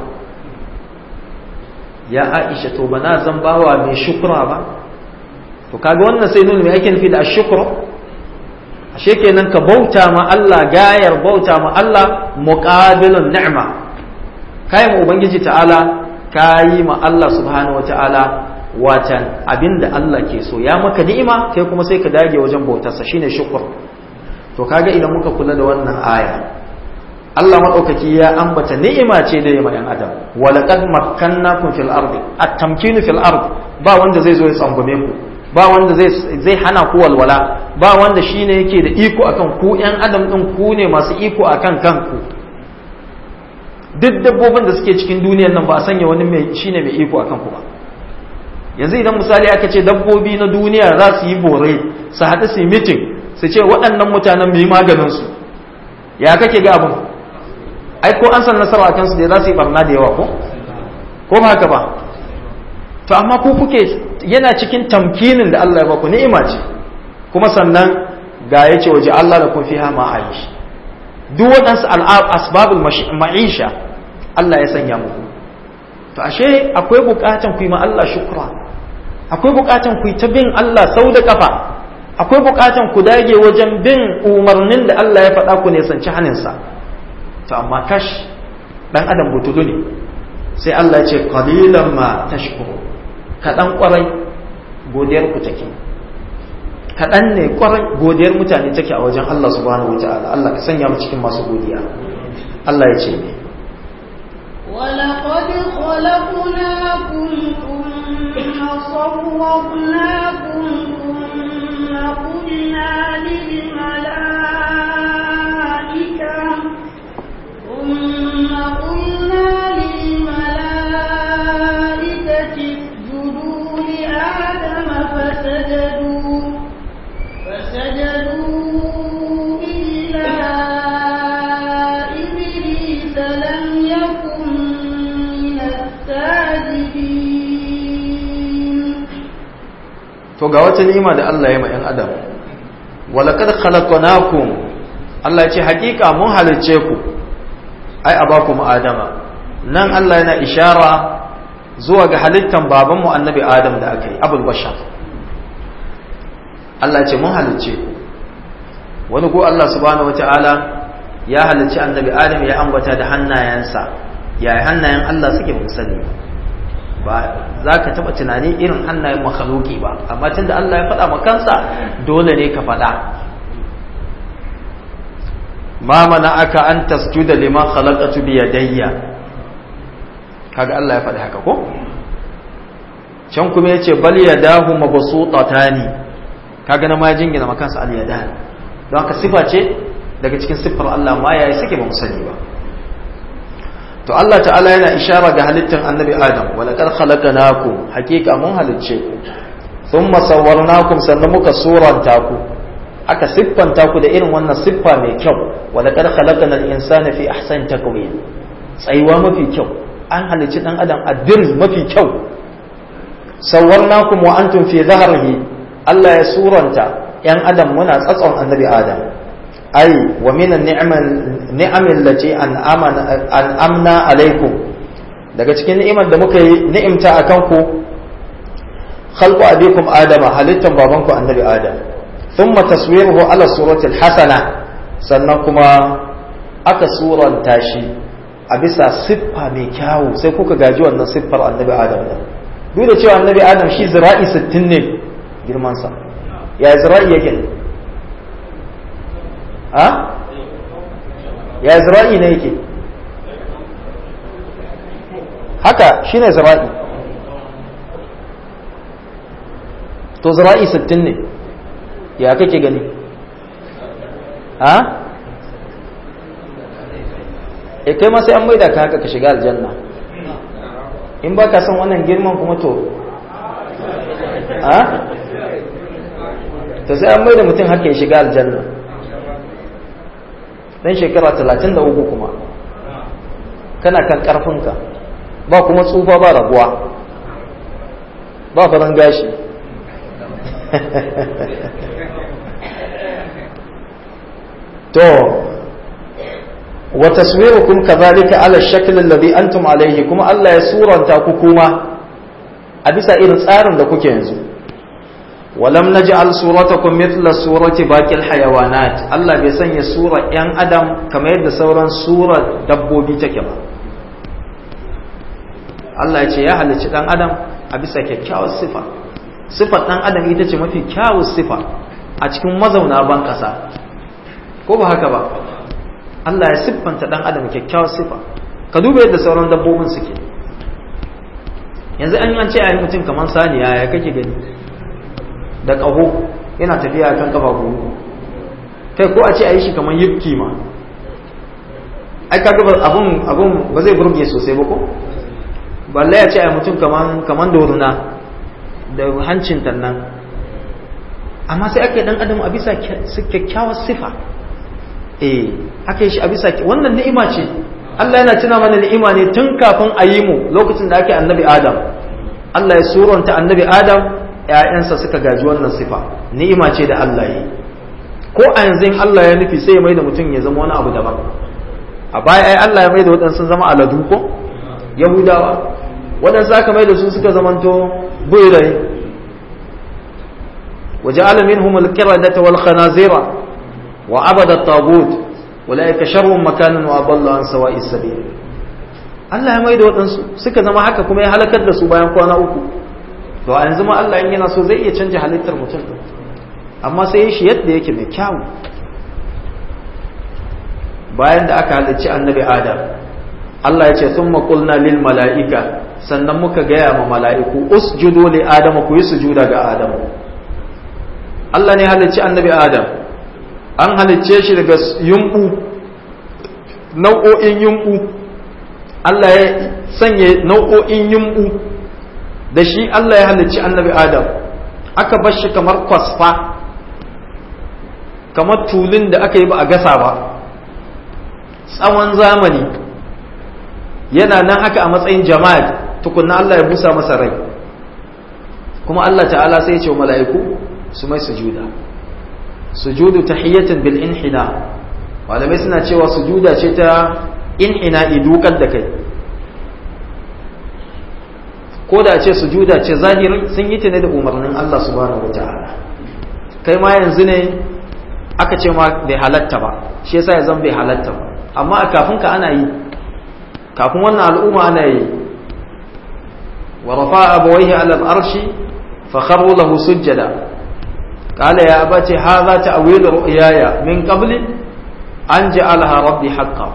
ya Aisha to bana zan bawa mai shukura ba to kaga wannan sai nuna me ake nufi da ashkuru ashe kenan ka bauta ma Allah gayar bauta ma Allah muqabilun ni'ma kai mu ubangiji ta'ala kayi ma Allah subhanahu wata'ala watan abinda Allah ke so ya maka ni'ima kai kuma sai ka dage wajen bautarsa shine shukr to kaga idan muka kula da wannan aya Allah maɗaukaki ya ambata ni'ima ce da yamma ‘yan adam walaƙad makkannakum fil ardi at-tamkinu fil ard ba wanda zai zo ya tsangume ku ba wanda zai hana ku walwala ba wanda shine yake da iko akan ku ‘yan adam ɗin ku ne masu iko akan kanku duk dabbobin da suke cikin duniyar nan ba a sanya wani mai shine mai iko akan ku ba yanzu idan misali aka ce dabbobi na duniya za su yi bore su haɗu su yi mitin su ce waɗannan mutanen mu yi maganin su ya kake ga abin ai ko an san nasara akan su da za su yi barna da yawa ko ko ba haka ba to amma ku kuke yana cikin tamkinin da Allah ya baku ni'ima ce kuma sannan ga ya ce waje Allah da kun fiha ma'aish duk waɗansu asbabul ma'isha Allah ya sanya muku to ashe akwai buƙatan ku yi ma Allah shukra akwai buƙatan ku yi ta bin Allah sau da kafa akwai buƙatan ku dage wajen bin umarnin da Allah ya faɗa ku ne sanci haninsa to amma kash dan adam butulu ne sai Allah ya ce qalilan ma tashkuru kaɗan ƙwarai godiyar ku take kaɗan ne ƙwarai godiyar mutane take a wajen Allah subhanahu wa ta'ala Allah ka sanya mu cikin masu godiya Allah ya ce ne ولقد خلقناكم ثم صورناكم ثم قلنا للملائكة ثم قلنا للملائكة اسجدوا لآدم فسجدوا فسجدوا إلا إبليس لم يكن من الساجدين to ga wata ni'ima da Allah ya ma 'yan adam walaqad khalaqnakum Allah ya ce hakika mun halicce ku ai abakum adama nan Allah yana ishara zuwa ga halittan babanmu annabi adam da aka yi abul bashar Allah ya ce mun halicce ku wani ko Allah subhanahu wataala ya halicci annabi adam ya ambata da hannayensa yaya hannayen Allah suke mun sani ba za ka taɓa tunani irin hannayen makhaluki ba amma tun da Allah ya faɗa ma kansa dole ne ka faɗa ma mana aka an tasjuda liman khalaqatu bi yadayya kaga Allah ya faɗi haka ko can kuma yace bal yadahu mabsutatani kaga na ma jingina ma kansa al yadan don haka sifa ce daga cikin siffar Allah ma yayi suke ba mu sani ba to Allah ta'ala yana ishara ga halittar annabi Adam wa laqad khalaqnakum hakika mun halicce ku thumma sawwarnakum sannan muka suranta ku aka siffanta ku da irin wannan siffa mai kyau wa laqad khalaqnal insana fi ahsani taqwim tsayuwa mafi kyau an halicci dan adam a dirz mafi kyau sawwarnakum wa antum fi dhahrihi Allah ya suranta yan adam muna tsatson annabi Adam ai wa minan ni'amin lati an amna alaikum daga cikin ni'imar da muka yi ni'imta a kanku khalqu abikum adama halittan babanku annabi adam thumma taswiruhu ala surati hasana sannan kuma aka suranta shi a bisa siffa mai kyawu sai kuka gaji wannan siffar annabi adam din duk da cewa annabi adam shi zira'i 60 ne girman sa ya zira'i yake ne ha ya zira'i ne yake haka shine zira'i to zira'i 60 ne ya kake gani ha e kai ma sai an maida ka haka ka shiga aljanna in ba ka son wannan girman kuma to ha to sai an maida mutum haka ya shiga aljanna dan shekara talatin da uku kuma kana kan ƙarfinka ba kuma tsufa ba rabuwa ba faran gashi to wa taswirukum kadhalika ala shakl alladhi antum alayhi kuma Allah ya suranta ku kuma a bisa irin tsarin da kuke yanzu ولم نجعل صورتكم مثل صورة باقي الحيوانات الله bai sanya sura ‘yan adam kamar yadda sauran sura dabbobi take ba Allah ya ce ya halicci ɗan adam a bisa kyakkyawar sifa sifar ɗan adam ita ce mafi kyawun sifa a cikin mazauna ban ƙasa ko ba haka ba Allah ya siffanta ɗan adam kyakkyawar sifa ka duba yadda sauran dabbobin suke yanzu an yi ce a yi mutum kamar saniya ya kake gani da ƙaho yana tafiya kan kafa goma kai ko a ce a yi shi kamar yifki ma ai kaga abun abun ba zai burge sosai ba ko balle ya ce a mutum kaman kaman doruna da hancin tannan amma sai ake dan adam a bisa kyakkyawar sifa eh aka yi shi a bisa wannan ni'ima ce Allah yana tuna mana ni'ima ne tun kafin a yi mu lokacin da ake annabi Adam Allah ya suranta annabi Adam ƴaƴansa suka gaji wannan sifa ni'ima ce da Allah yi ko a yanzu in Allah ya nufi sai ya mai da mutum ya zama wani abu daban a baya ai Allah ya mai da waɗansu zama aladu ko yahudawa waɗansu aka mai da su suka zamanto buirai وجعل منهم القردة والخنازير وعبد الطاغوت أولئك شر مكانا وأضل عن سواء السبيل Allah ya mai da waɗansu suka zama haka kuma ya halakar da su bayan kwana uku to a yanzu ma Allah in yana so zai iya canja halittar mutum amma sai ya shi yadda yake mai kyawu bayan da aka halicci annabi Adam Allah ya ce sun maƙulna lil mala'ika sannan muka gaya ma mala'iku usjudu li Adama ku yi sujuda ga Adamu Allah ne halicci annabi Adam an halicce shi daga yumbu nau'o'in yumbu Allah ya sanya nau'o'in yumbu da shi Allah ya halicci annabi Adam aka bar shi kamar kwasfa kamar tulun da aka yi ba a gasa ba tsawon zamani yana nan haka a matsayin jama'a tukunna Allah ya busa masa rai kuma Allah ta'ala sai ya ce wa mala'iku su mai sujuda sujudu tahiyyatin bil inhina malamai suna cewa sujuda ce ta inhina idukar da kai ko da ce sujuda ce zahiri sun yi ta ne da umarnin Allah subhanahu wataala kai ma yanzu ne aka ce ma bai halatta ba shi yasa ya zan bai halatta ba amma a kafin ka ana yi kafin wannan al'umma ana yi wa rafa abawaihi ala al-arshi fa kharru lahu sujjada قال يا أبت هذا تأويل رؤياي من قبل أن جعلها ربي حقا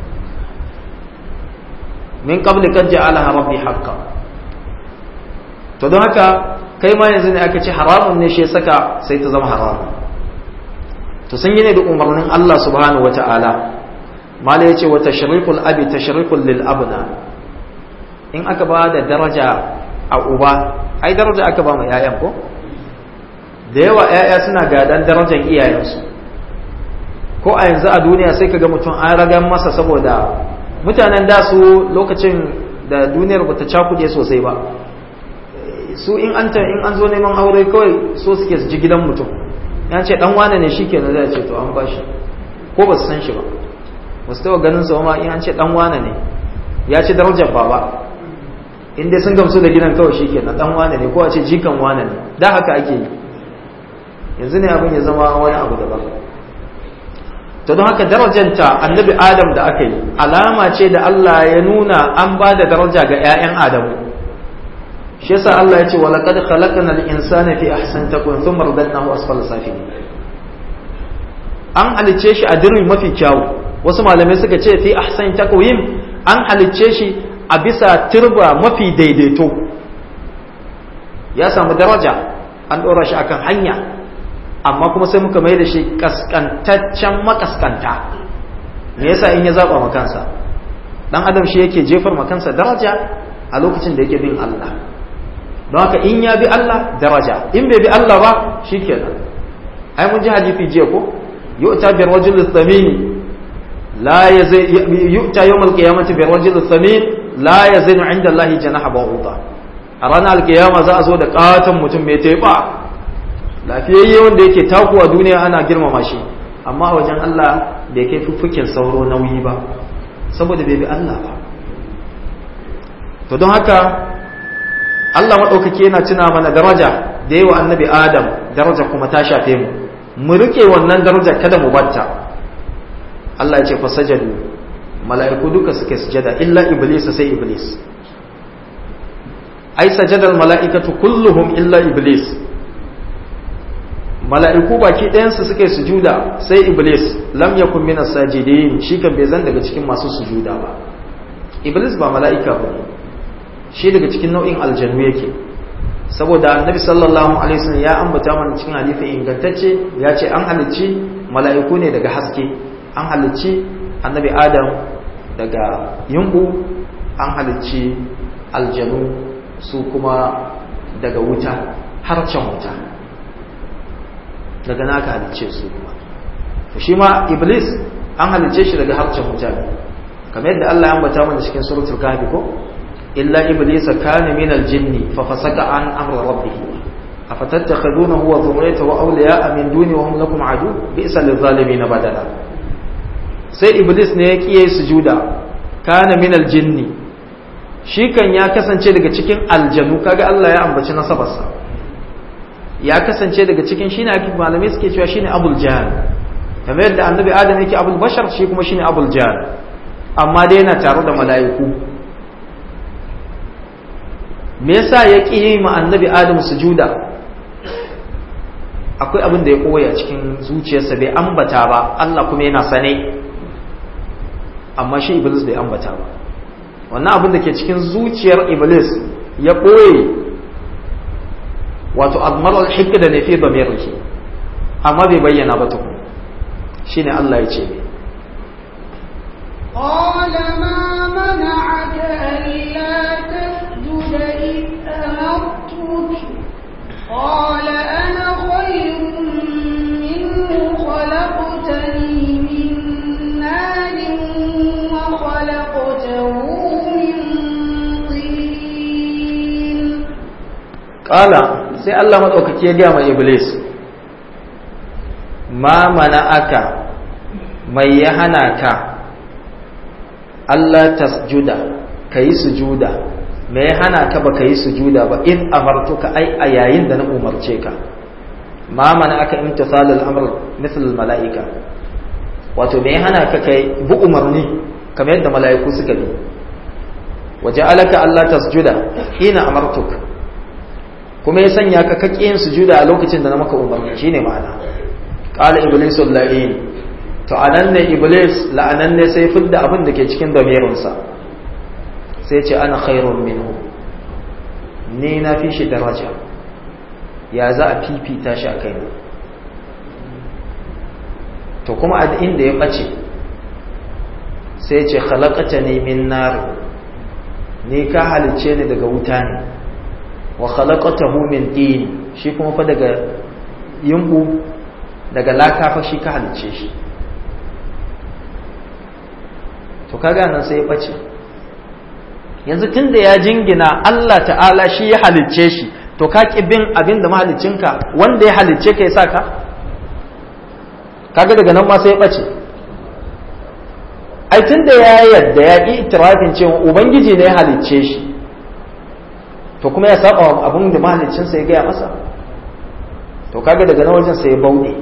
من قبل قد جعلها ربي حقا to don haka kai ma yanzu ne aka ce haramun ne shi saka sai ta zama haramun to sun yi ne da umarnin Allah subhanahu wata'ala mala yace wa tashrikul abi tashrikul lil abna in aka ba da daraja a uba ai daraja aka ba mu yayan ko da yawa 'ya'ya suna gadan darajar iyayensu ko a yanzu a duniya sai ka ga mutum an ragan masa saboda mutanen da su lokacin da duniyar ba ta cakuɗe sosai ba su in an in an zo neman aure kawai so suke su ji gidan mutum ya ce dan wane ne shi kenan zai ce to an bashi ko ba su san shi ba ba su taɓa ganin sa ma in an ce dan wane ne ya ci darajar baba in dai sun gamsu da gidan kawai shi kenan dan wane ne ko a ce jikan wane ne da haka ake yi yanzu ne abin ya zama wani abu daban to don haka darajanta annabi adam da aka yi alama ce da Allah ya nuna an ba da daraja ga 'ya'yan adamu shi yasa Allah ya ce wa laqad khalaqna al-insana fi ahsani taqwim thumma radadnahu asfala safilin an halicce shi a dirri mafi kyawu wasu malamai suka ce fi ahsani taqwim an halicce shi a bisa turba mafi daidaito ya samu daraja an ɗora shi akan hanya amma kuma sai muka mai da shi kaskantaccen makaskanta me yasa in ya zaba makansa dan adam shi yake jefar makansa daraja a lokacin da yake bin Allah don haka in ya bi Allah daraja in bai bi Allah ba shikenan ai mun ji hadisi jiya ko yu'ta bi rajul thamin la yazai yu'ta yawm al-qiyamati bi rajul thamin la yazinu 'inda Allah janaha ba'uda a ranar alkiyama za a zo da katon mutum mai teba lafiyayye wanda yake takuwa duniya ana girmama shi amma a wajen Allah bai kai fuffukin sauro nauyi ba saboda bai bi Allah ba to don haka Allah maɗaukaki yana tuna mana daraja da yawa annabi Adam daraja kuma ta shafe mu mu rike wannan daraja kada mu batta Allah ya ce fa sajadu mala'iku duka suke sujada illa iblis sai iblis ai sajadal mala'ikatu kulluhum illa iblis mala'iku baki ɗayansu suka yi sujuda sai iblis lam yakun minas sajidin shi kan bai zan daga cikin masu sujuda ba iblis ba mala'ika ba shi daga cikin nau'in aljanu yake saboda annabi sallallahu alaihi wasallam ya ambata mana cikin hadisi ingantacce ya ce an halicci mala'iku ne daga haske an halicci annabi adam daga yunku an halicci aljanu su kuma daga wuta harcen wuta daga naka halicce su kuma to shi ma iblis an halicce shi daga harcen mutane kamar yadda Allah ya ambata mana cikin suratul kahfi ko illa iblis kana min aljinni fa fasaka an amra rabbih afatattakhidunahu wa dhurriyyatahu awliya'a min duni wa hum lakum adu bi'sa lidh-dhalimin badala sai iblis ne ya kiyaye sujuda kana min al-jinni shi kan ya kasance daga cikin aljanu kaga Allah ya ambaci nasabarsa ya kasance daga cikin shine ake malamai suke cewa shine abul jahl kamar yadda annabi adam yake abul bashar shi kuma shine abul jahl amma dai yana tare da mala'iku me yasa ya ƙi yi ma annabi adam sujuda akwai abin da ya koya cikin zuciyarsa bai ambata ba Allah kuma yana sane amma shi iblis bai ambata ba wannan abin da ke cikin zuciyar iblis ya ɓoye wato admaral hikda ne fi damirki amma bai bayyana ba tukun shine Allah ya ce قال ما منعك ألا تسجد إذ أمرتك قال أنا خير منه خلقتني من نار وخلقته من طين Ƙala sai Allah maɗaukaki ya gaya ma Iblis, ma mana aka mai ya hana ka Allah tasjuda ka yi sujuda me ya hana ka ba ka yi sujuda ba in amartuka ai a yayin da na umarce ka ma mana aka imtisalul amr misal mala'ika wato me ya hana ka kai bu umarni kamar yadda mala'iku suka bi waje alaka Allah tasjuda hina amartuka kuma ya sanya ka kake yin sujuda a lokacin da na maka umarni shine ma'ana qala iblis la'in to anan ne iblis la'anan ne sai fidda abin da ke cikin damirin sa sai ce ana khairun minhu ni na fi shi daraja ya za a fifita shi a kaina to kuma a inda ya bace sai ce khalaqatani min nar ni ka halice ni daga wuta ne wa khalaqatahu min tin shi kuma fa daga yumbu daga laka fa shi ka halice shi to kaga nan sai ya bace yanzu tunda ya jingina Allah ta'ala shi ya halicce shi to ka ki bin abin da mahaliccinka wanda ya halicce ka ya sa ka kaga daga nan ma sai ya bace ai tunda ya yadda ya ki itirafin cewa ubangiji ne ya halicce shi to kuma ya saba abin da mahaliccinsa ya gaya masa to kaga daga nan wajen sai ya bauɗe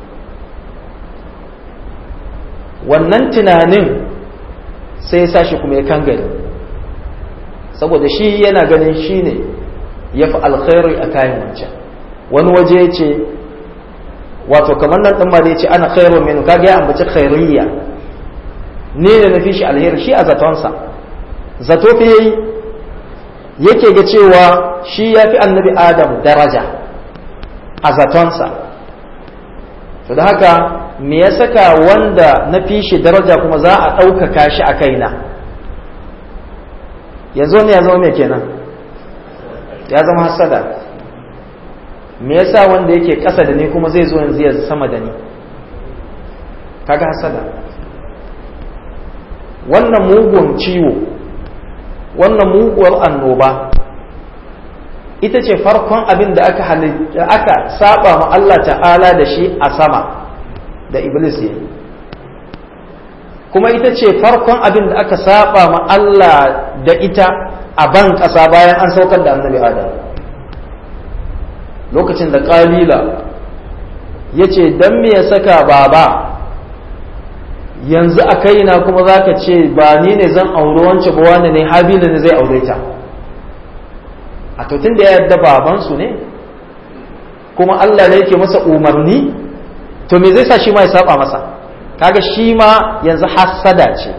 wannan tunanin sai ya sashi kuma ya kangare saboda shi yana ganin shi ne ya fi alkhairi a kayan wancan wani waje ya ce wato kamar nan ɗin ma da ya ce ana khairu minu kaga ya ambaci khairiyya ne da na fi shi alheri shi a zatonsa zato fi yayi yake ga cewa shi ya fi annabi adam daraja a zatonsa to da haka me ya saka wanda na fi shi daraja kuma za a ɗaukaka shi a kaina yanzu ne ya zama mai kenan ya zama hasada me yasa wanda yake ƙasa da ni kuma zai zo yanzu ya sama da ni kaga hasada wannan mugun ciwo wannan muguwar annoba ita ce farkon abin da aka aka saba ma Allah ta'ala da shi a sama da iblis ya kuma ita ce farkon abin da aka saba ma Allah da ita a ban ƙasa bayan an saukar da annabi adam lokacin da ƙabila ya ce don me ya saka baba yanzu a kaina kuma za ka ce ba ni ne zan auri wance ba wani ne habila ne zai aure ta a tun da ya yadda babansu ne kuma Allah ne yake masa umarni to me zai sa shi ma ya saba masa kaga shi ma yanzu hassada ce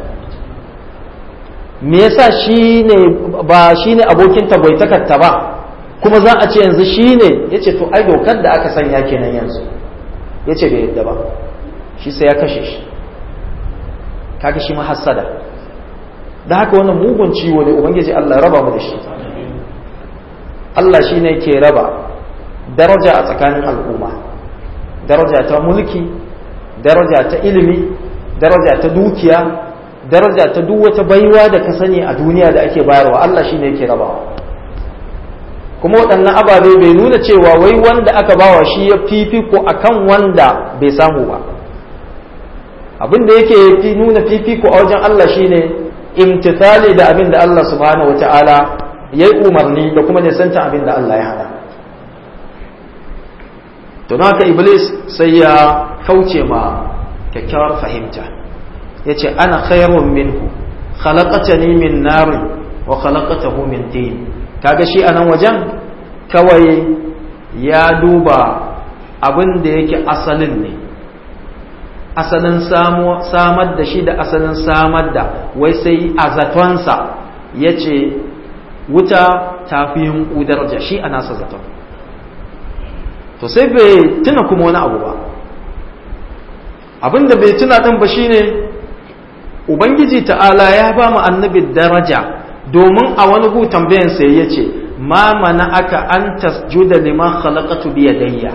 me yasa shi ne ba shi ne abokin tagwaitakarta ba kuma za a ce yanzu shi ne ya ce to ai dokar da aka sanya kenan yanzu ya ce bai yadda ba shi sai ya kashe shi kaga shi ma hassada da haka wannan mugun ciwo ne ubangiji Allah raba mu da shi Allah shi ne ke raba daraja a tsakanin al'umma daraja ta mulki daraja ta ilimi daraja ta dukiya daraja ta duk wata baiwa da ka sani a duniya da ake bayarwa Allah shi ne ke rabawa kuma waɗannan ababe bai nuna cewa wai wanda aka bawa shi ya fifiko akan wanda bai samu ba abin da yake fi nuna fifiko a wajen Allah shine imtithali da abin da Allah subhanahu wata'ala ya yi umarni da kuma nisanta abin da Allah ya hana to haka iblis sai ya kauce ma kyakkyawar fahimta ya ce ana khairun minhu khalaqatani min narin wa khalaqatahu min tin kaga shi anan wajen kawai ya duba abin da yake asalin ne asalin samar da shi da asalin samar da wai sai a zatonsa ya ce wuta ta fi yin daraja shi a nasa zaton to sai bai tuna kuma wani abu ba abinda bai tuna ɗin ba shine ubangiji ta'ala ya ba mu annabi daraja domin a wani hu tambayan sai ya ce ma mana aka an tasjuda liman khalaqatu bi yadayya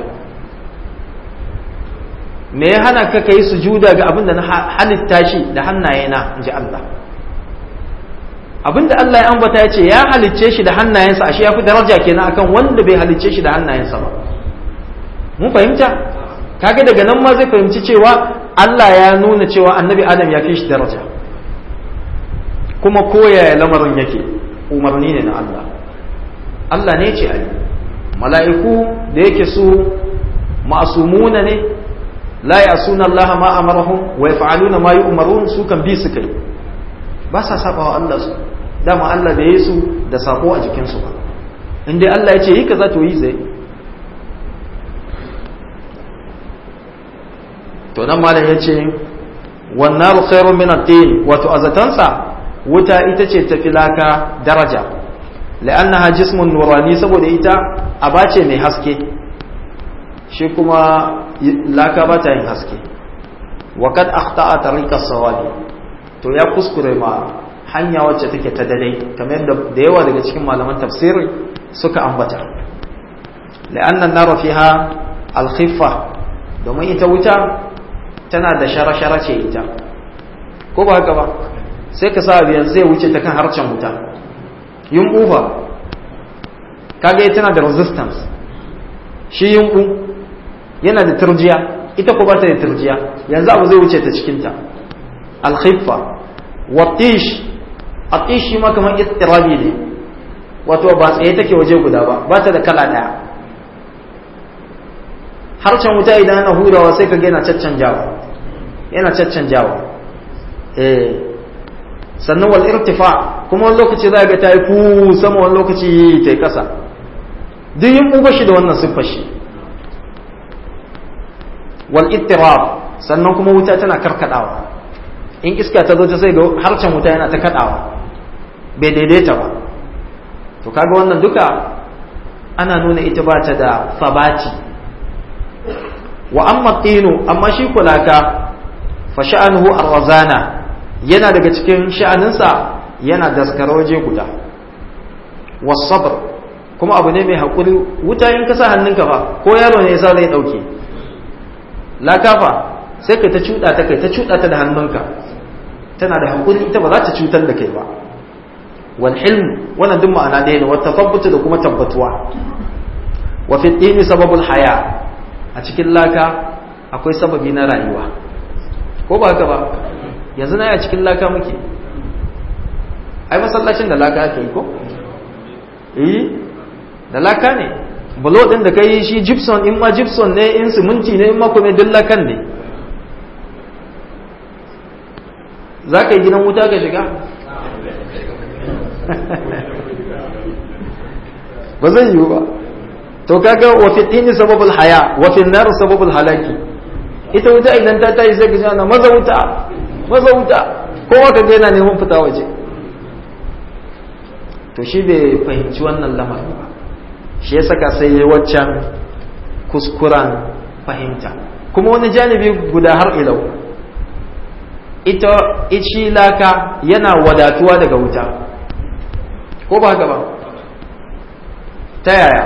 me ya hana ka kai sujuda ga abinda na halitta shi da hannayena inji Allah abinda Allah ya ambata ya ce ya halicce shi da hannayensa ashe ya fi daraja kenan akan wanda bai halicce shi da hannayensa ba mun fahimta kaga daga nan ma zai fahimci cewa Allah ya nuna cewa annabi Adam ya fi shi daraja kuma koyaya lamarin yake umarni ne na Allah Allah ne ce ayi mala'iku da yake su ma'asumuna ne la ya'suna Allah ma amarahum wa yaf'aluna ma yu'marun su kan bi su kai ba sa sabawa Allah su dama Allah da yi su da sako a jikin su ba in dai Allah ya ce yi kaza to yi zai to nan malam yace wan naru khairun min at-tin wato azatansa wuta ita ce tafi laka daraja la'annaha jismun nurani saboda ita aba ce mai haske shi kuma laka ba ta yin haske wa kad akhta'a tariqa sawabi to ya kuskure ma hanya wacce take ta dare kamar yadda da yawa daga cikin malaman tafsiri suka ambata la'anna an-nar fiha al-khiffa domin ita wuta tana da shara-shara ce ita ko ba haka ba sai ka sa biyar zai wuce ta kan harcen wuta yin ufa kaga tana da resistance shi yin yana da turjiya ita ko ba ta da turjiya yanzu abu zai wuce ta cikinta alkhiffa watish atish shi ma kamar istirabi ne wato ba tsaye take waje guda ba ba ta da kala daya harcen wuta idan ana hurawa sai ka ga yana caccanjawa yana caccanjawa eh sannan wal irtifa kuma wani lokaci za ga ta yi ku sama wani lokaci ta yi kasa duk yin uba shi da wannan siffar shi wal ittirab sannan kuma wuta tana karkadawa in iska ta zo ta sai ga harcen wuta yana ta kadawa bai daidaita ba to kaga wannan duka ana nuna ita ba ta da sabati wa amma tinu amma shi kulaka fa sha'anuhu arwazana yana daga cikin sha'aninsa yana daskara waje guda wasabr kuma abu ne mai haƙuri wuta in ka sa hannunka ba ko yaro ne yasa zai ɗauke lakafa sai kai ta cuɗa ta kai ta cuɗa ta da hannunka tana da haƙuri ita ba za ta cutar da kai ba wal hilm wannan duk ma'ana ɗaya ne wata tabbata da kuma tabbatuwa wa fi dini sababul haya a cikin laka akwai sababi na rayuwa ko ba haka ba yanzu na a cikin laka muke ai masallacin da laka ake yi ko eh da laka ne bulo din da kai shi gypsum in ma gypsum ne in siminti ne in ma kuma duk lakan ne za ka yi gidan wuta ka shiga ba zai yiwu ba to kaga wa fi tini sababul haya wa fi nar sababul halaki ita wuta idan ta tayi sai ka ji ana maza wuta maza wuta kowa ka yana neman fita waje to shi bai fahimci wannan lamari ba shi ya saka sai ya waccan kuskuren fahimta kuma wani janibi guda har ilau ita ishi laka yana wadatuwa daga wuta ko ba haka ba ta yaya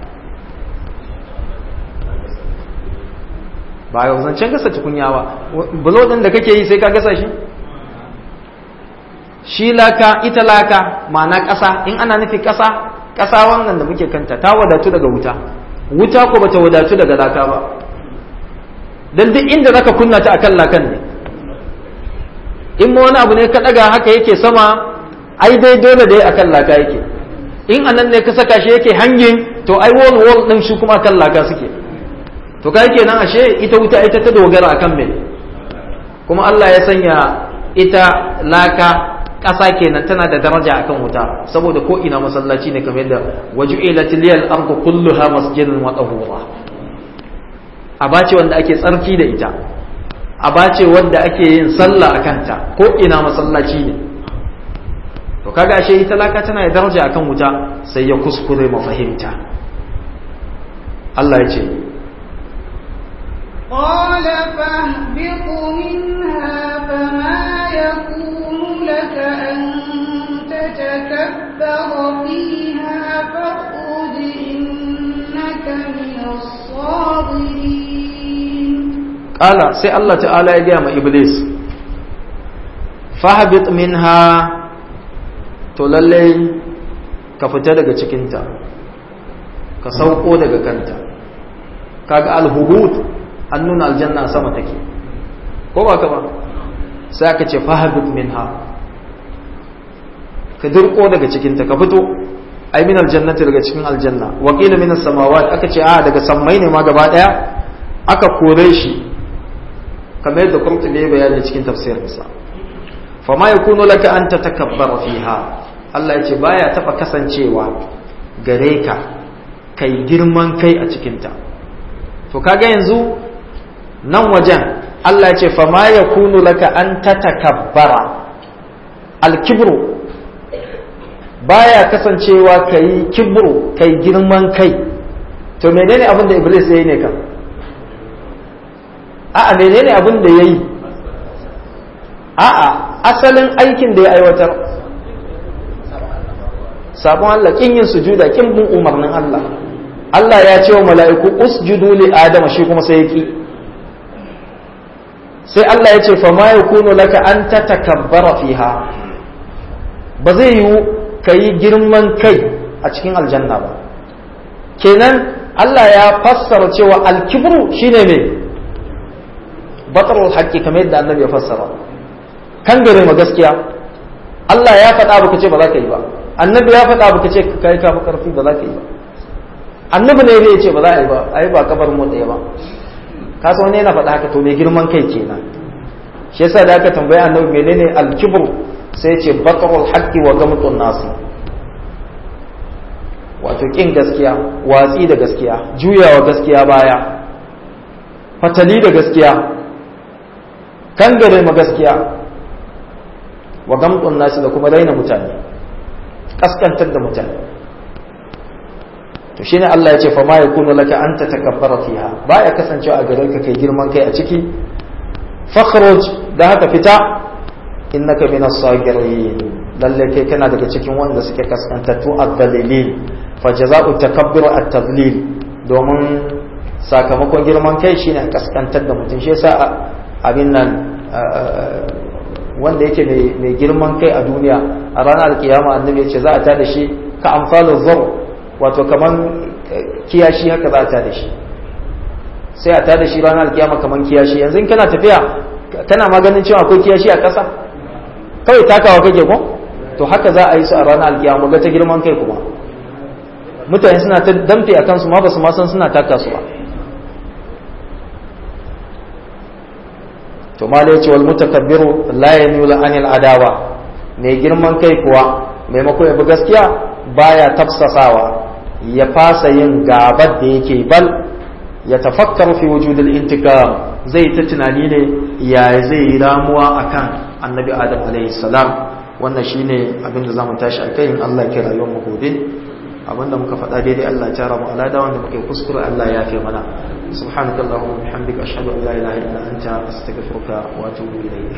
ba ga zancen gasa tukunya ba bulo din da kake yi sai ka gasa shi shi laka ita laka ma'ana ƙasa in ana nufi ƙasa ƙasa wannan da muke kanta ta wadatu daga wuta wuta ko bata wadatu daga laka ba dan duk inda zaka kunna ta akan lakan ne in ma wani abu ne ka daga haka yake sama ai dai dole dai akan laka yake in anan ne ka saka shi yake hangin to ai wall wall din shi kuma akan laka suke to kai kenan ashe ita wuta ita ta dogara akan me kuma Allah ya sanya ita laka ƙasa kenan tana da daraja akan wuta saboda ko ina masallaci ne kamar yadda waju'ilat liyal ardu kulluha masjidan wa tahura abace wanda ake tsarki da ita abace wanda ake yin sallah akan ta ko ina masallaci ne to kaga ashe ita laka tana da daraja akan wuta sai ya kuskure mafahimta Allah ya ce قال فاهبط منها فما يكون لك أن تتكبر فيها فاخرج إنك من الصاغرين قال سي الله تعالى يا إبليس فاهبط منها to lallai ka fita daga cikinta ka sauko daga kanta kaga alhubut an nuna aljanna sama take ko ba ka ba sai aka ce fahabit minha ka dirko daga cikinta ka fito ai min aljannati daga cikin aljanna wa qila min as-samawati aka ce a daga sammai ne ma gaba daya aka kore shi kamar yadda Qurtubi ya bayani cikin tafsirinsa fama yakunu laka an tatakabbara fiha Allah ya ce baya taba kasancewa gare ka kai girman kai a cikinta to kaga yanzu nan wajen Allah ya ce fama yakunu laka an tatakabbara al-kibru baya kasancewa kai kibru kai girman kai to menene abin da iblis yayi ne kan a'a menene abin da yayi a'a asalin aikin da ya aiwatar sabon Allah kin yin sujuda kin bin umarnin Allah Allah ya ce wa mala'iku usjudu li adama shi kuma sai yaki sai Allah ya ce fa ma yakunu laka an tatakabbara fiha ba zai yiwu kayi girman kai a cikin aljanna ba kenan Allah ya fassara cewa alkibru shine me batarul haqqi kamar yadda annabi ya fassara kan gare ma gaskiya Allah ya faɗa baka ce ba za ka yi ba annabi ya faɗa baka ce ka kai kafa karfi ba za ka yi ba annabi ne ya ce ba za a yi ba ai ba kabar mu ɗaya ba ka san wani yana faɗa haka to mai girman kai kenan shi yasa da aka tambayi annabi menene al-kibru sai ya ce batarul haqqi wa gamtun nasi wato kin gaskiya watsi da gaskiya juyawa gaskiya baya fatali da gaskiya kangare ma gaskiya wa gamɗin nasu da kuma raina mutane kaskantar da mutane to shine Allah ya ce fa ma yakunu laka an tatakabbara fiha baya kasancewa a gare ka kai girman kai a ciki fakhruj da haka fita innaka minas sagirin lalle kai kana daga cikin wanda suke kaskantattu ad-dalilin fa jazaa'u takabbur at-tadlil domin sakamakon girman kai shine kaskantar da mutum shi yasa abin nan wanda yake mai girman kai a duniya a ranar alkiyama annabi ya ce za a ta da shi ka amfalin zar wato kaman kiyashi haka za a ta da shi sai a ta da shi ranar alkiyama kaman kiyashi yanzu in kana tafiya kana maganin cewa akwai kiyashi a ƙasa kawai takawa kake ko to haka za a yi su a ranar alkiyama ga ta girman kai kuma mutane suna ta damfe a kansu ma ba su ma san suna taka su ba to ma ce wal mutakabbiru la yamilu anil adawa mai girman kai kuwa maimakon ya bi gaskiya baya tafsasawa ya fasa yin gabar da yake bal ya tafakkar fi wujudil intikam zai ta tunani ne ya zai yi ramuwa akan annabi adam alaihi salam wannan shine abin da zamu tashi akai in Allah ya rayuwar mu gobe abinda muka faɗa daidai Allah ya tara mu alada wanda muke kuskure Allah ya fi mana سبحانك اللهم وبحمدك أشهد أن لا إله إلا أنت أستغفرك وأتوب إليك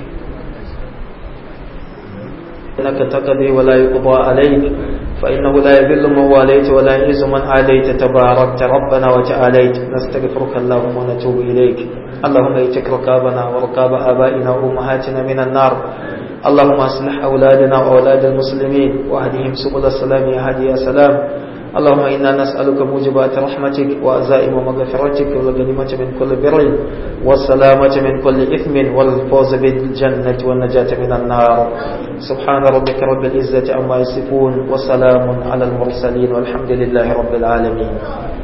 إنك تقضي ولا يقضى عليك فإنه لا يذل من واليت ولا يعز من عاديت تباركت ربنا وتعاليت نستغفرك اللهم ونتوب إليك اللهم ايتك ركابنا وركاب آبائنا وأمهاتنا من النار اللهم اصلح أولادنا وأولاد المسلمين وأهدهم سبل السلام يا هادي يا سلام اللهم إنا نسألك موجبات رحمتك وأزائم مغفرتك والغنيمة من كل بر والسلامة من كل إثم والفوز بالجنة والنجاة من النار سبحان ربك رب العزة عما يصفون وسلام على المرسلين والحمد لله رب العالمين